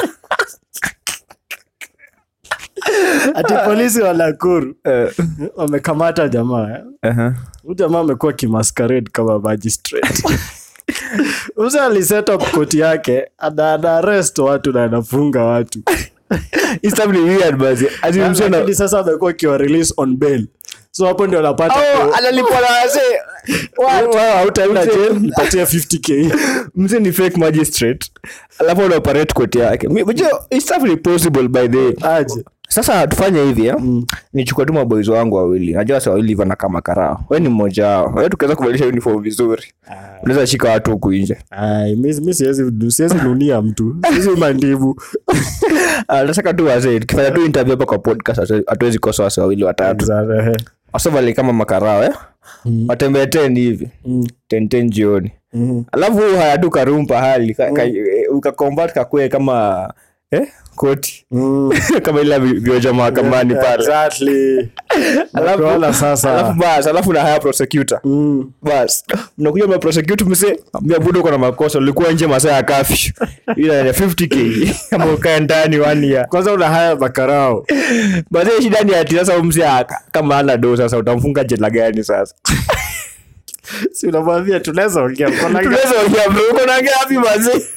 ati polisi wa Nakuru eh wamekamata jamaa eh? uh-huh. Huyu jamaa amekuwa kimasquerade kama magistrate Usa aliset up koti yake ana ana arrest watu na anafunga watu Hii stuff ni weird basi as in msio na lakini sasa amekuwa akiwa release on bail so hapo ndio anapata oh ku- analipwa na wazee Wewe hautaenda Mzee- jail nipatie 50k mse ni fake magistrate alafu ana operate court yake Mi- unajua, hii stuff ni possible by the way. aje sasa tufanye hivi eh? nichukue tu maboys wangu wawili najua sa wawili hivyo kama karao we ni mmoja wao we tukiweza kubadilisha uniform vizuri unaweza shika watu huku nje Ai, mi mi siwezi siwezi nunia mtu siwezi mandibu Ah, nataka tu wazee tukifanya tu interview hapa kwa podcast hatu- hatuwezi kosa wase wawili watatu wasovali kama makarao eh? watembee ten hivi ten ten jioni alafu haya tu karum pahali ka, ka, eh, ukakombat kakue kama eh? koti kama ile vi- vioja mahakamani pale exactly Alafu- Nakuona sasa alafu bas alafu na haya prosecutor Mm. bas mnakuja mna prosecute mse ambia budo uko na makosa ulikuwa nje masaa ya kafyu ila ya 50k kama ukae ndani one year kwanza una haya makarao basi shida ni ati sasa mse aka- kama ana do sasa utamfunga jela gani sasa si unamwambia tunaweza ongea mko na- tunaweza ongea bro uko na ngapi basi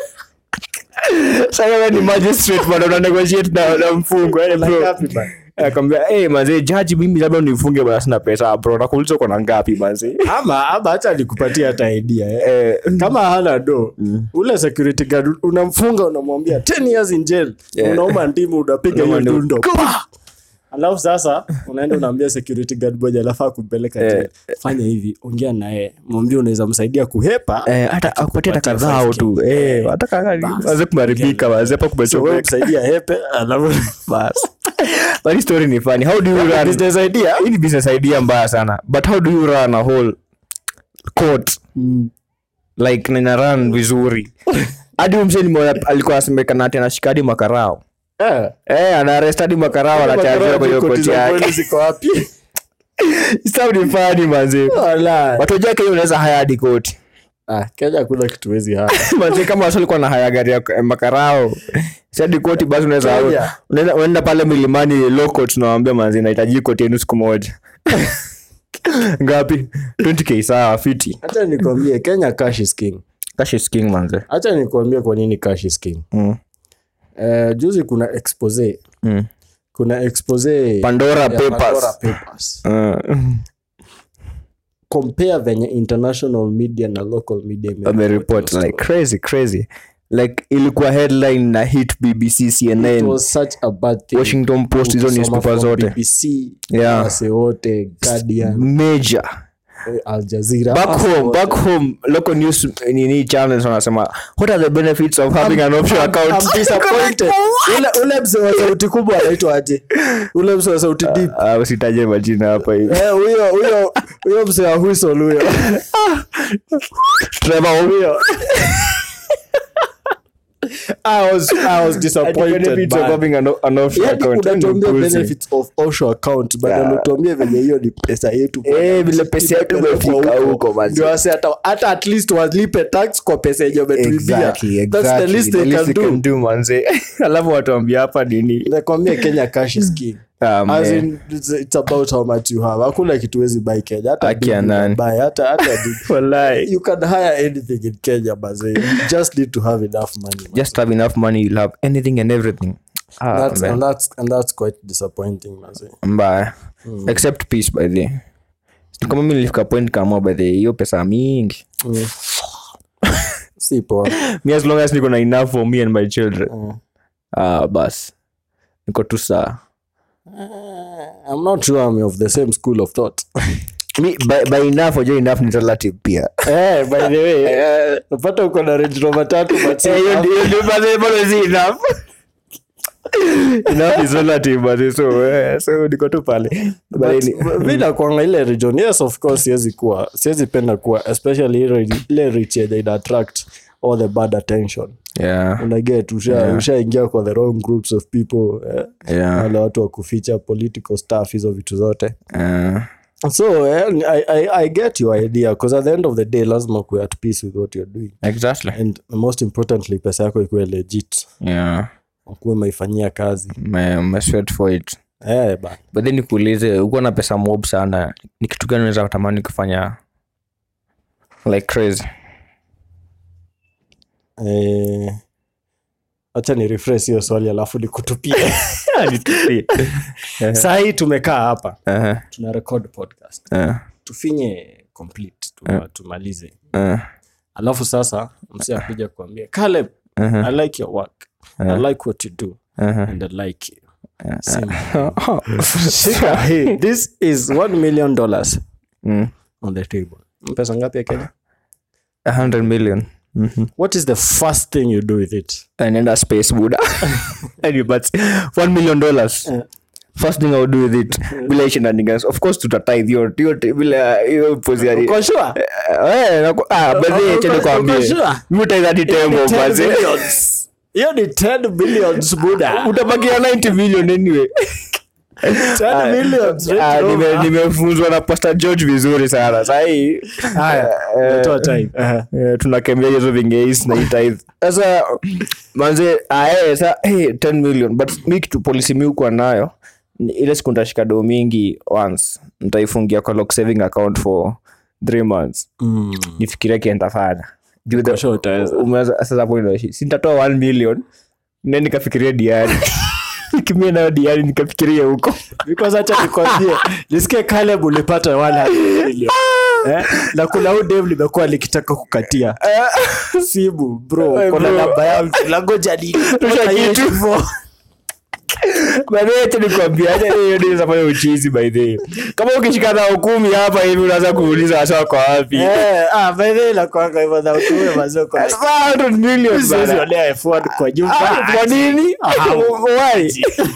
sasa wewe ni magistrate bado una negotiate na, na mfungo eh na bro ngapi bana? akamwambia eh manze jaji mimi labda unifunge basi sina pesa bro nakuuliza uko na ngapi manze ama ama hata nikupatia hata idea eh. eh kama hana do ule security guard unamfunga unamwambia 10 years in jail Yeah. unauma ndimu unapiga hiyo Unauma ndimu. dundo Pa! alafu sasa unaenda unaambia security guard moja alafaa kumpeleka Eh. jail fanya hivi ongea naye mwambie unaweza msaidia kuhepa Eh, hata akupatia hata Kupatia kadhaa 5K. tu eh hata kadhaa waze kumaribika waze hapa so wewe kumechomeka msaidia hepe alafu bas but hii story ni funny how do you run business idea hii ni business idea mbaya sana but how do you run a whole court like nina run vizuri hadi umse nimeona alikuwa asemekana ati anashika hadi makarao eh eh anaarrest hadi makarao anachajia kwenye Koti koti za yake kweli ziko wapi Stuff ni funny manze Wala. watu wajua Kenya unaweza haya hadi koti ah Kenya hakuna kitu wezi hapa manze kama wasi alikuwa na haya gari ya eh, makarao si hadi koti basi unaweza Kenya. unaenda unaenda pale milimani low court unawaambia manze nahitaji koti yenu siku moja ngapi 20k sawa fiti hata nikwambie Kenya cash is king cash is king manze hacha nikuambia kwa nini cash is king mm. Eh, juzi kuna expose Mm. kuna expose pandora ya papers Pandora Papers. Uh, compare venye international media na local media ime- wamereport like crazy crazy like ilikuwa headline na hit bbc It cnn was such a bad thing. washington post hizo Ukisoma newspaper from zote BBC, Yeah. wase wote Guardian, major eh, Al Jazeera, back wase home wote. back home local news nini channels wanasema what are the benefits of having an offshore I'm- account I'm disappointed. ule ule mzee wa sauti kubwa anaitwa aje ule mzee wa sauti deep Ah, usitaje majina hapa hivi Eh, huyo huyo huyo mzee wa whistle huyo Trevor huyo I was I was disappointed benefits of man. having an, an offshore Yaani account unatuambia Ni bullshit. benefits of offshore account but Yeah. unatuambia venye hiyo ni pesa yetu Eh, vile pesa yetu Imepelekwa imefika huko, manzi. ndio wase hata hata at least walipe tax kwa pesa yenye wametuibia Exactly, that's the exactly. least The they least can they do can do, manze alafu watuambia hapa nini nakwambia kenya cash is king Ah, As man. in, it's, it's about how much you have hakuna kitu wezi buy kenya hata Haki ya bibi nani? unabuy, hata hata bibi. Wallahi. you can hire anything in kenya baze you just need to have enough money man. just have enough money you'll have anything and everything ah, that's, man. and that's and that's quite disappointing maze mbaya except peace by the kama mi nilifika point kamua by the hiyo pesa mingi si poa me as long as niko na enough for me and my children Mm. ah bas niko tu saa i'm not sure i'm of the same school of thought mi by, by enough ojo enough ni relative pia Eh, by the way napata uko na range rover tatu but si Eh, hiyo enough. ndio- ndio bado- bado si enough enough is relative but so eh, so niko tu pale But But, any- mi nakwanga ile region yes of course siwezi kuwa siwezi penda kuwa especially ile ile rich yenye ina attract all the bad attention yeah unaget usha ushaingia kwa the wrong groups of people eh? yeah wale watu wa kuficha political stuff hizo vitu zote uh, so eh, I, I, i get your idea because at the end of the day lazima kuwe at peace with what you're doing exactly and most importantly pesa yako ikuwe legit yeah ukuwe umeifanyia kazi me, me sweat for it eh, ba. but then nikuulize uko na pesa mob sana ni kitu gani unaweza kutamani kufanya like crazy eh, acha ni refresh hiyo swali alafu nikutupie sahii tumekaa hapa Uh-huh, tuna record podcast uh, tufinye complete tuma, tumalize uh, alafu sasa msi akuja kuambia Caleb, uh-huh, i like your work i like what you do uh-huh. and i like you Sema. Shika hii. this is one million dollars Mm. on the table pesa ngapi ya kenya A hundred million Mhm. what is the first thing you do with it anaenda space buda Anyway, but one million dollars first thing I'll do with it bila ishi na niggas of course tutatithe hiyo hiyo bila hiyo pozi ya Uko sure? eh naku- ah baadhi Uko- acha uko nikwambie sure? mimi utaidha ni tembo 10 baadhi billions. hiyo ni 10 billions buda utabakia 90 million anyway 10 millions Range Ah, nime- Rover. nimefunzwa na pastor george vizuri sana sahii Haya, umetoa time. Aha. tunakembea hizo vingeis na itithe sasa manze ae sa hey, 10 million but mi kitu polisi mi ukuwa nayo ni ile siku ntashika doo mingi once ntaifungia kwa lock saving account for three months Mm. nifikiria kientafanya juu the- Kwa sure utaweza. umeweza- sasa hapo ndio- sintatoa 1 million ne nikafikiria diari nikimia nayo diari nikafikiria huko because acha nikwambie nisikie Caleb ulipata 100 million eh? na kuna huu dev limekuwa likitaka kukatia simu bro Eh, kuna bro. namba yangu langoja ni Tosha kitu. baadayecha nikwambia acha hiyo ndio inafanya uchizi by the way. kama ukishika na kumi hapa hivi unaanza kuuliza wasa wako wapi eh ah by the way la kwanga hivyo na utume mazoko 100 million Siwezi bana. onea F1 kwa nyumba Ah, kwa nini Why?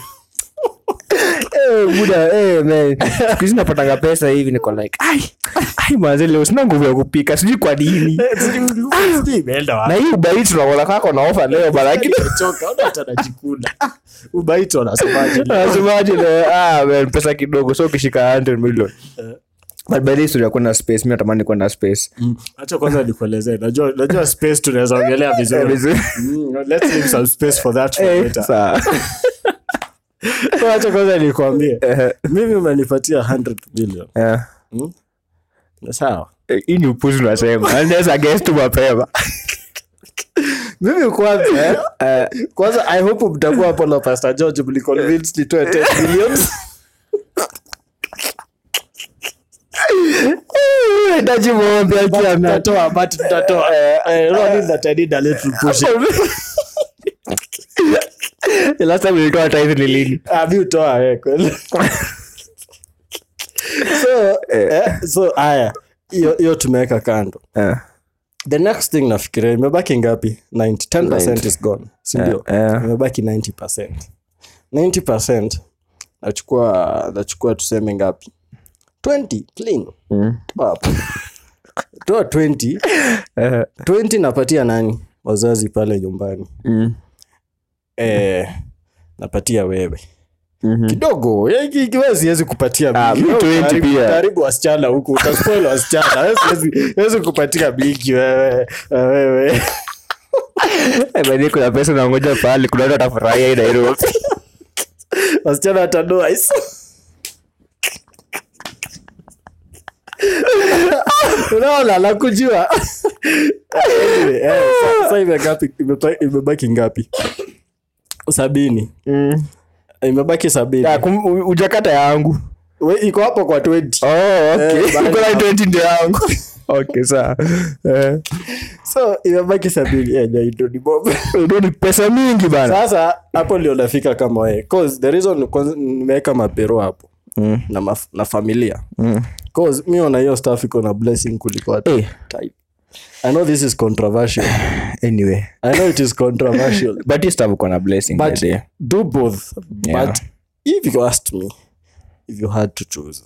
Eh, buda eh, man. Siku hizi napatanga pesa hivi niko like ai ai manze leo sina nguvu ya kupika sijui kwa nini imeenda na wapi hii ubai tunaona kako na ofa leo bana lakini choka ona hata najikuna ubaito anasemaje Nasemaje leo? Ah, man, pesa kidogo so ukishika 100 million but by the history ya kwenda space mi natamani kwenda space acha kwanza nikuelezee najua najua space tunaweza ongelea vizuri Mm, let's leave some space for that for Eh, later sawa. So acha kwanza nikwambie Eh, mimi umenipatia 100 million eh, sawa Eh, hii ni upuzi unasema naweza guess tu mapema mimi kwanza eh, kwanza i hope mtakuwa hapo na pastor george mliconvince nitoe 10 million hitaji muombe akiamia tutatoa but tutatoa eh no need that i need a little push last time nilitoa tithe ni lini ah mi utoa wewe kweli so eh, so haya hiyo hiyo tumeweka kando Eh, the next thing nafikiria imebaki ngapi 90 10% is gone sindio Eh, eh. imebaki 90% 90% nachukua nachukua tuseme ngapi 20 clean mm. toa hapo toa 20 Eh, 20 napatia nani wazazi pale nyumbani mm. eh, napatia wewe Mhm. kidogo eh, ki- kiwe siwezi kupatia Ah, mingi. mi 20 Utaharibu- pia. utaharibu wasichana huku utaspoil wasichana Wewe siwezi- siwezi kupatia mingi wewe wewe Eh, by the way, kuna pesa nangoja pahali kuna watu watafurahia hii nairobi wasichana watanoa hizo unaona nakujua Anyway, eh, sa- sa imegapi- imepa- imebaki ngapi sabini imebaki sabini Ya, kum- u- ujakata yangu We, iko hapo kwa 20 oh, okay. Eh, bali Uko na hapo. 20 ndio yangu okay sawa Eh, so imebaki sabini Eh, ndio ni bob ndio ni pesa mingi bana sasa hapo ndio nafika kama we cause the reason kwanza nimeweka mapero hapo Mm. na, maf- na familia Mm. cause mi ona hiyo staff iko na blessing kuliko hata Eh, type i know this is controversial anyway i know it is controversial but hii stuff uko na blessing by but the way. do both Yeah. but if you asked me if you had to choose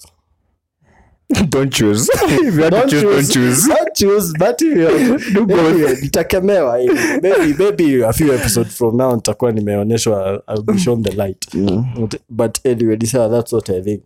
don't choose if you had to Don't choose, don't choose Don't choose, but if you- Do both. Anyway, nitakemewa hivi. maybe maybe a few episodes from now nitakuwa nimeonyeshwa I'll be shown the light But- but anyway this, uh, that's what i think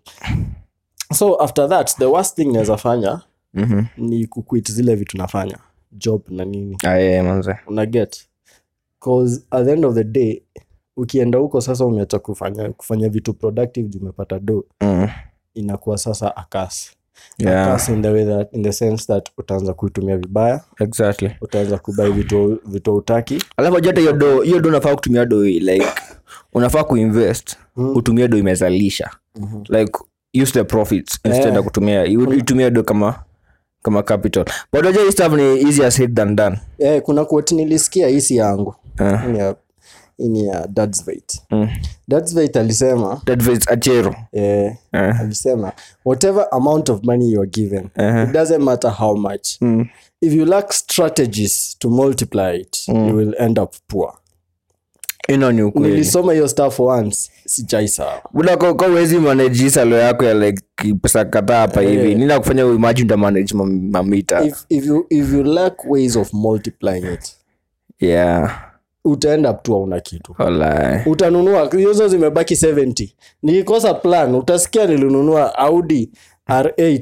so after that the worst thing naweza fanya Mhm. ni kuquit zile vitu nafanya job na nini Ah, yeah, manze una get cause at the end of the day ukienda huko sasa umeacha kufanya kufanya vitu productive juu umepata do Mm. inakuwa sasa akas Yeah. akas in the way that in the sense that utaanza kuitumia vibaya exactly utaanza kubai vitu vitu utaki alafu ajua hata hiyo do hiyo do unafaa kutumia do like unafaa kuinvest utumie do imezalisha like use the profits instead Eh. ya kutumia you- itumie do kama kama capital but unajua hii stuff ni easier said than done eh, kuna quote nilisikia hisi yangu Eh. Hii ni ya- hii ni ya Dadsveit. Mm. Dadsveit alisema that is achero eh, Eh. alisema whatever amount of money you are given it doesn't matter how much Mm. if you lack strategies to multiply it you will end up poor ino ni ukweli nilisoma hiyo stuff once sijaisawa buda ko ko wezi manage hii salo yako ya like pesa kadhaa hapa hivi nina kufanya uimagine uta manage mam- mamita if, if, you, if you lack ways of multiplying it yeah utaenda up tu hauna kitu Walai. utanunua hizo zimebaki 70 nikikosa plan utasikia nilinunua audi r8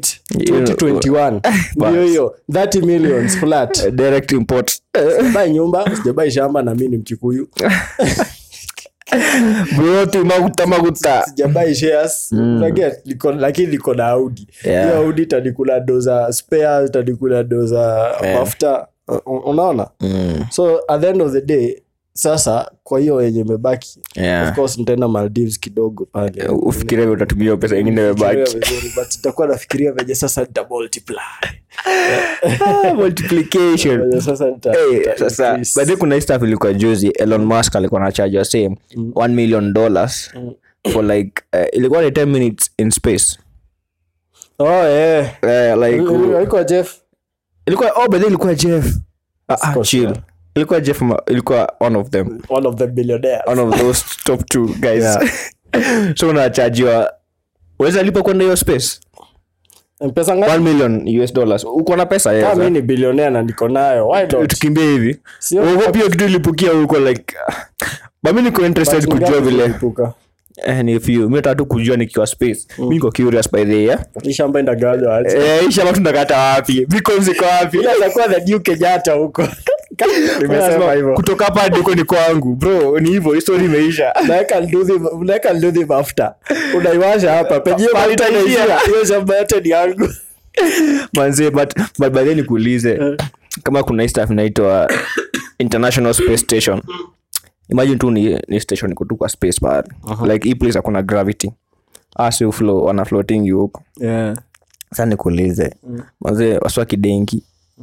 2021 ndio hiyo 30 millions flat direct import sijabai nyumba sijabai shamba na mi ni mkikuyu broti maguta maguta sijabai shares Unaget? Niko- lakini niko na audi Yeah. hiyo audi itanikula do za spare itanikula do za mafuta U- unaona Mm. so at the end of the day sasa kwa hiyo yenye imebaki Yeah. of course nitaenda maldives kidogo pale ufikiria vile utatumia hiyo pesa ingine Fikiria imebaki vizuri, but itakuwa nafikiria venye sasa nita multiply multiplication venye sasa nita, Hey, nita sasa increase. baadhi kuna hii stuff ilikuwa juzi elon musk alikuwa na charge same 1 million dollars for like uh, ilikuwa ni 10 minutes in space oh yeah uh, like Haikuwa jeff ilikuwa oh but ilikuwa jeff ah, ah, Scott, chill yeah. ilikuwa jeff ma- ilikuwa one of them one of the billionaires one of those top two guys so unachajiwa weza lipa kwenda hiyo space pesa ngapi 1 million us dollars uko na pesa kama yes, mi ni billionaire na niko nayo why not tukimbia hivi Sio- uogopi hiyo kitu ilipukia huko like bami niko interested But kujua ngapi vile kulipuka? eh, ni few mi nataka tu kujua nikiwa space mi niko curious by the way, yeah? Hii shamba indagawanywa aje eh isha watu ndakata wapi beacons ziko wapi Ila itakuwa the new kenyatta huko nimesema Lazima hivyo kutoka hapa hadi huko ni kwangu bro ni hivyo histori imeisha unaweka nduthi unaweka nduthi mafuta unaiwasha hapa penye Pa- mafuta itaishia. inaishia hiyo shamba yote ni yangu manze but but by then nikuulize kama kuna hii stuff inaitwa international space station imagine tu ni, ni station iko tu kwa space pale like hii place hakuna gravity asi uflo wana floating you huko yeah. sasa nikuulize manze waswa kidenki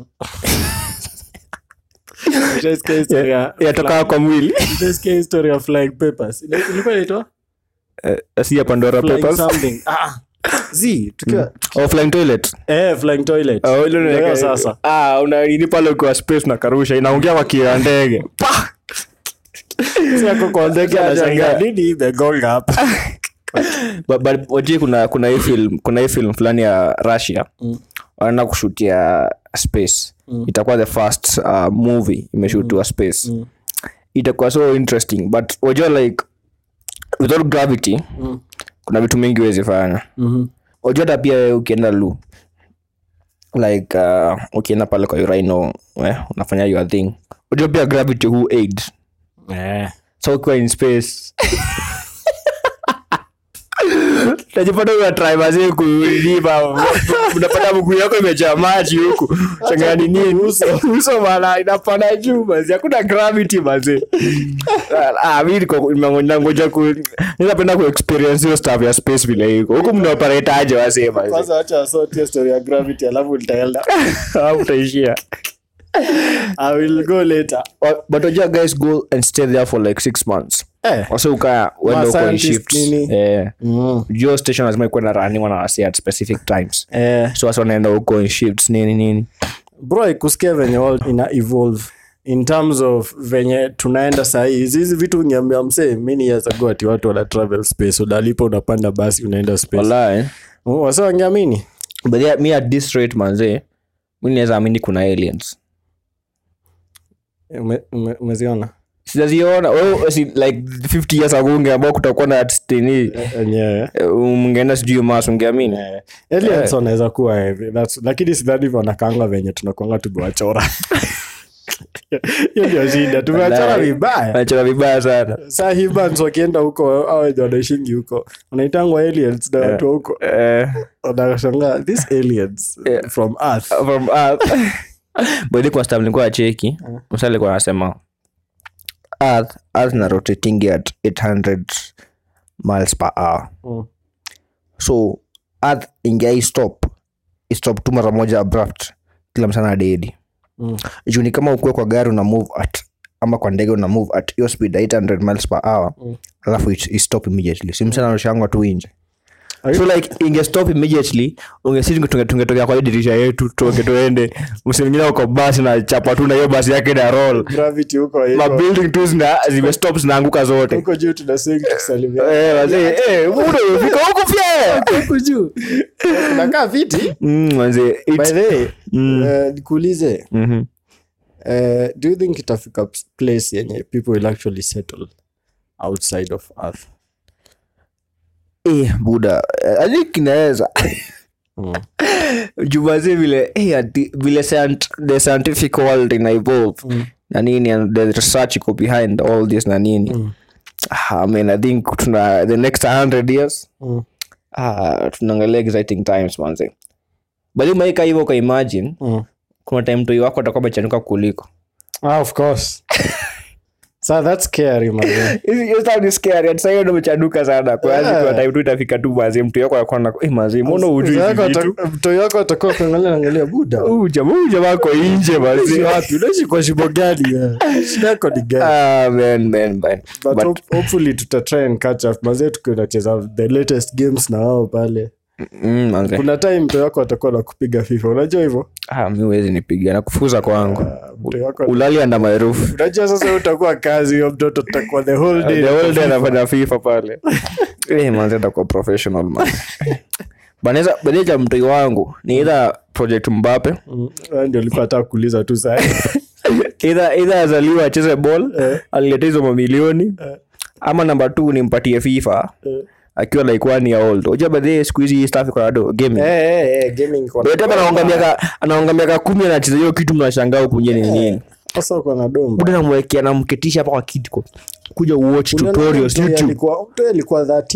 Ushaisikia history ya- yatoka kwa mwili ushaisikia history ya flying papers Ile- ilikuwa inaitwa Eh, si ya pandora flying papers something ah zi tukiwa oh, flying toilet eh flying toilet Oh, ile Ndio unaweka- sasa ah una nini pale kwa space na karusha inaongea kwa kia ndege Pa! si yako kwa ndege Anashangaa. anashangaa nini imegonga hapa but, but wajui kuna kuna hii film kuna hii film fulani ya russia wanaenda kushutia space itakuwa the first uh, movie imeshutiwa space itakuwa so interesting but wajua like without gravity kuna vitu mingi huwezi fanya wajua hata pia wewe ukienda lu like uh, ukienda pale kwa urino eh, unafanya your thing wajua pia gravity who aid eh so ukiwa in space najipata unatrai kuliva unapata mguu yako imejaa maji huku changani nini uso uso bana inapanda juu mazi hakuna gravity mazi ah mimi niko nimengoja ku ninapenda ku experience hiyo stuff ya space vile iko huku mnaoperate aje wasema kwanza acha asotie story ya gravity alafu nitaenda au utaishia i will go later but wajua guys go and stay there for like six months eh wase ukaa wenda uko in scientist shifts nini? eh mm. juu station lazima ikuwe na running na wasi at specific times eh so wasi wanaenda huko in shifts nini nini bro ikusikia venye world ina evolve in terms of venye tunaenda sahii hizi hizi vitu ngiambia msee many years ago ati watu wana travel space unalipa unapanda basi unaenda space wallahi Oh, wasa wangeamini but yeah, me at this rate manze mi naweza amini kuna aliens Ume- ume- umeziona sijaziona oh, si, like 50 years ago ungeambao kutakuwa na stini enyewe mngeenda sijui mas ungeamini aliens wanaweza kuwa hivi That's- lakini sidhani hivyo wanakaanga venye tunakwanga tumewachora hiyo ndio shida tumewachora Wallahi. vibaya nachora vibaya sana saa hibans wakienda huko au wenye wanaishingi huko wanaitangwa aliens na watu wa huko Eh, wanashangaa these aliens from earth from earth but kwa staff nilikuwa cheki msa alikuwa anasema earth earth na rotating at 800 miles per hour Mm. so earth ingai stop istop tu mara moja abrupt kila msana dedi Mm. juu ni kama ukuwe kwa gari una move at ama kwa ndege una move at hiyo speed ya 800 miles per hour Mm. alafu it, it stop immediately si msana anarushangwa tu inje Are so like ingestop immediately ungesisi tungetokea kwa hiyo dirisha yetu toke tuende msimingine uko basi na chapa tu na hiyo basi yake na roll gravity huko iko- mabuilding tu zina zimestop zinaanguka zote huko juu tuna swing tukisalimia Eh, wazee, eh, muda umefika huku pia huko juu unakaa viti Mm, wazee, it- by the way Mm. eh, nikuulize Mhm. eh, do you think itafika place yenye people will actually settle outside of earth Eh, buda eh, I think inaweza Mm. jumazi vile eh, ati- vile scient- the scientific world ina evolve na nini and the research iko behind all this na nini Ah, I mean, I think tuna the next 100 years Mm. ah, tunaangalia exciting times manze bali umeika hivyo uka imagine Mm. kuna time toi wako atakuwa amechanuka kuliko Ah, of course so that's scary man Hiyo stuff ni scary ati sasa ndo umechanuka sana kwa hiyo Yeah. kuna time tu itafika tu mazi mtu yako anakuwa na eh mazi mbona hujui hizi vitu mtoi wako atakuwa kuangalia angalia buda huyu jamaa huyu jamaa ako nje Unaishi mazi wapi unaishi kwa shimo gani eh? shida yako ni gani ah man man man but, but hop- hopefully tuta try and catch up mazee tukiwa tunacheza the latest games na wao pale mm, manze kuna time mtoi wako atakuwa na kupiga fifa unajua hivyo ah mimi huwezi nipiga na kufuza kwangu Ah, mtoi wako ulali anda my roof unajua sasa wewe utakuwa kazi huyo mtoto tutakuwa the whole day the whole day anafanya fifa pale eh manze atakuwa professional man banaweza badeja mtoi wangu ni either project mbape Mm, wewe ndio ulikuwa nataka kuuliza tu saa either either azaliwa acheze ball alileta hizo mamilioni ama namba t nimpatie fifa akiwa like one year old uja badhie siku hizi hii stuff iko na do gaming gaming kwa But hata anaonga miaka anaonga miaka kumi anacheza hiyo kitu mnashangaa huku nje ni nini sasa uko na domba buda namwekea namketisha hapa kwa kiti kwa kuja uwatch tutorials youtube alikuwa mtoi alikuwa 13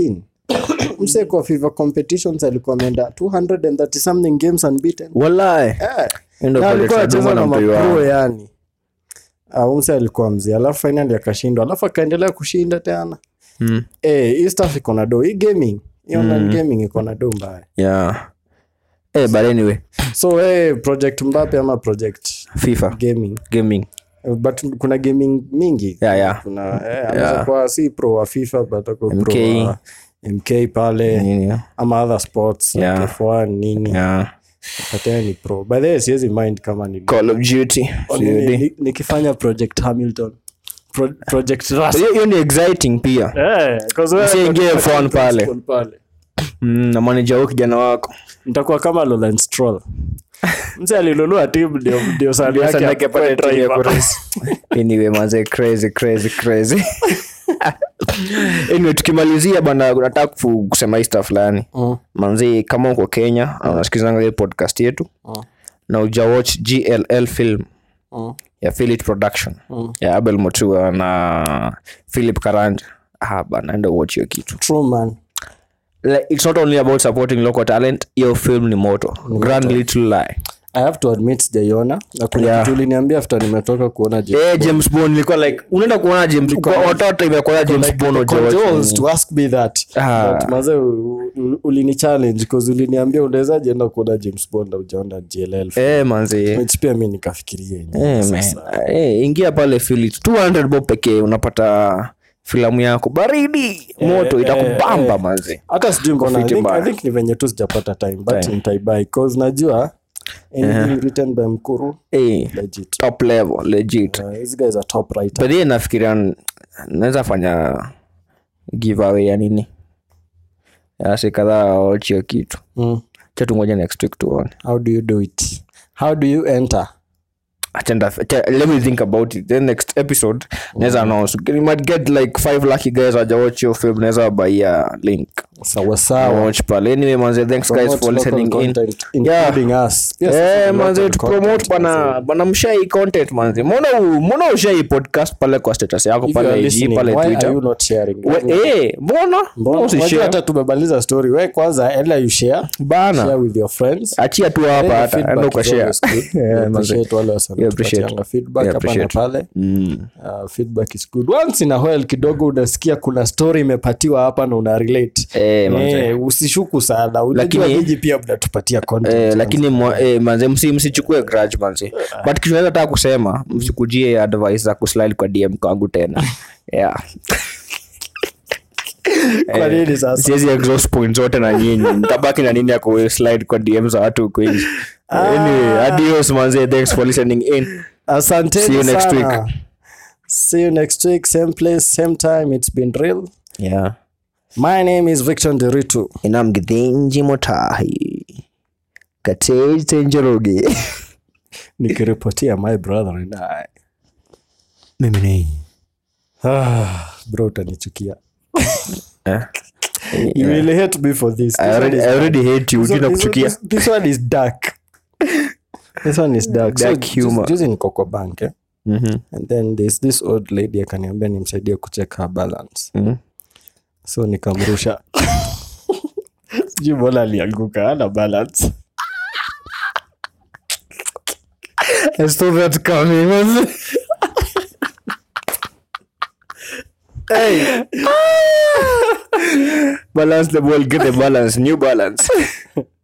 mse kwa fifa competitions alikuwa ameenda 230 something games unbeaten walai Eh. Endo Na pale alikuwa tunaduma anacheza na na mtoi mapro wao. yani Ah, umse alikuwa mzee alafu finally akashindwa alafu akaendelea kushinda tena Mm. Eh, hii stuff iko na do hii gaming hii online gaming iko na do mbaya yeah Eh, but anyway so hey, project mbape ama project fifa gaming gaming Eh, but kuna gaming mingi Yeah, yeah. kuna eh, anaweza kuwa si pro wa fifa but ako MK. pro wa mk pale Nini? ama other sports like Yeah. F1 nini yeah but yeye ni pro by the way siwezi mind kama ni call of duty Ni- COD. ni- nikifanya project hamilton Pro, project Rust. hiyo hiyo ni exciting pia Eh, 'cause wewe Usiingie utakuwa F1 pale. principal pale. mm, na manager wao kijana wako nitakuwa kama Lawrence Stroll mse alinunua tim ndio ndio sali yake Sasa akuwe apate timu ya driver. kurace. anyway manze crazy crazy crazy anyway tukimalizia bana nataka kufu- kusema hii stuff fulani Mm. manzi kama uko kenya na unasikizanga hii podcast yetu Mm. na uja watch gll film Mm. ya Philip production Mm. ya abel motua na philip karanja ah, bana enda watch hiyo kitu True man. like, it's not only about supporting local talent hiyo film ni moto grand little lie I have to admit sijaiona na kuna Yeah. kitu uliniambia after nimetoka kuona James Eh, james bond ilikuwa like unaenda kuona james kwa watoto imekuwa james bond Bond. uja watch Controls to ask me that Ah. But maze u- u- ulini challenge cause uliniambia unawezaje enda kuona James Bond au ujaona GLL eh manzi which pia mi nikafikiria yenyewe. Eh, man. Eh, ingia pale Philly 200 bob pekee unapata filamu yako baridi moto itakubamba eh. manzi hata sijui mbona I Fiti think- mbaya. I think ni venye tu sijapata time but Time. nitaibai cause najua anything written by mkuru eh, legit top level legit Uh, these guys are top writer but then nafikiria n- naweza fanya giveaway ya nini yasi kadhaa wachio kitu mm. chatungoja next week tuone how do you do it how do you enter Achenda- acha- let me think about it then next episode naweza announce you might get like five lucky guys wajawatch your film naweza wabaia link sawa sawa watch pale anyway manze thanks guys Promote for local listening in content, including us Pia sisi Eh, ni manze local tu promote content, bana bana mshai content manze mbona u- mbona ushai podcast pale kwa status yako If you are pale IG listening, pale why are Twitter you not sharing? We- eh mbona Mbona- mbona unajua usishare hata tumebaliza story we kwanza ela you share share bana with your friends achia tu hapa Then the hata feedback enda is ukashare always good. We Yeah, manze. appreciate wale wasa We appreciate. wanatupatianga feedback We hapa na appreciate. pale Mm. Uh, feedback is good once in a while kidogo unasikia kuna story imepatiwa hapa na una relate Eh, manze. eh, usishuku sana unajua Lakini- nyinyi pia mnatupatia content Eh, lakini mwa- eh, manze msi msichukue grudge manze but kitu naweza taka kusema msikujie advice za kuslide kwa dm kwangu tena yeah kwa nini sasa siwezi exhaust point zote na nyinyi ntabaki na nini ya kuslide kwa dm za watu huko nje anyway adios manze thanks for listening in asanteni See you next sana. week. see you next week same place same time it's been real yeah my name is victor nderitu inamgithinji motahi katej tenjoroge nikiripotia my brother and i mimi ni ah, bro utanichukia Eh? you will hate me for this, this I one already, is I already dark. hate you This one- jina this one- kuchukia this- this one is dark this one is dark, Dark so, humor. juzi- juzi niko kwa bank eh? Mhm, and then there's this old lady akaniambia nimsaidie kucheck her balance mhm. so nikamrusha sijui mbona alianguka ana balance I saw that coming. hey. balance the ball, get the balance, new balance.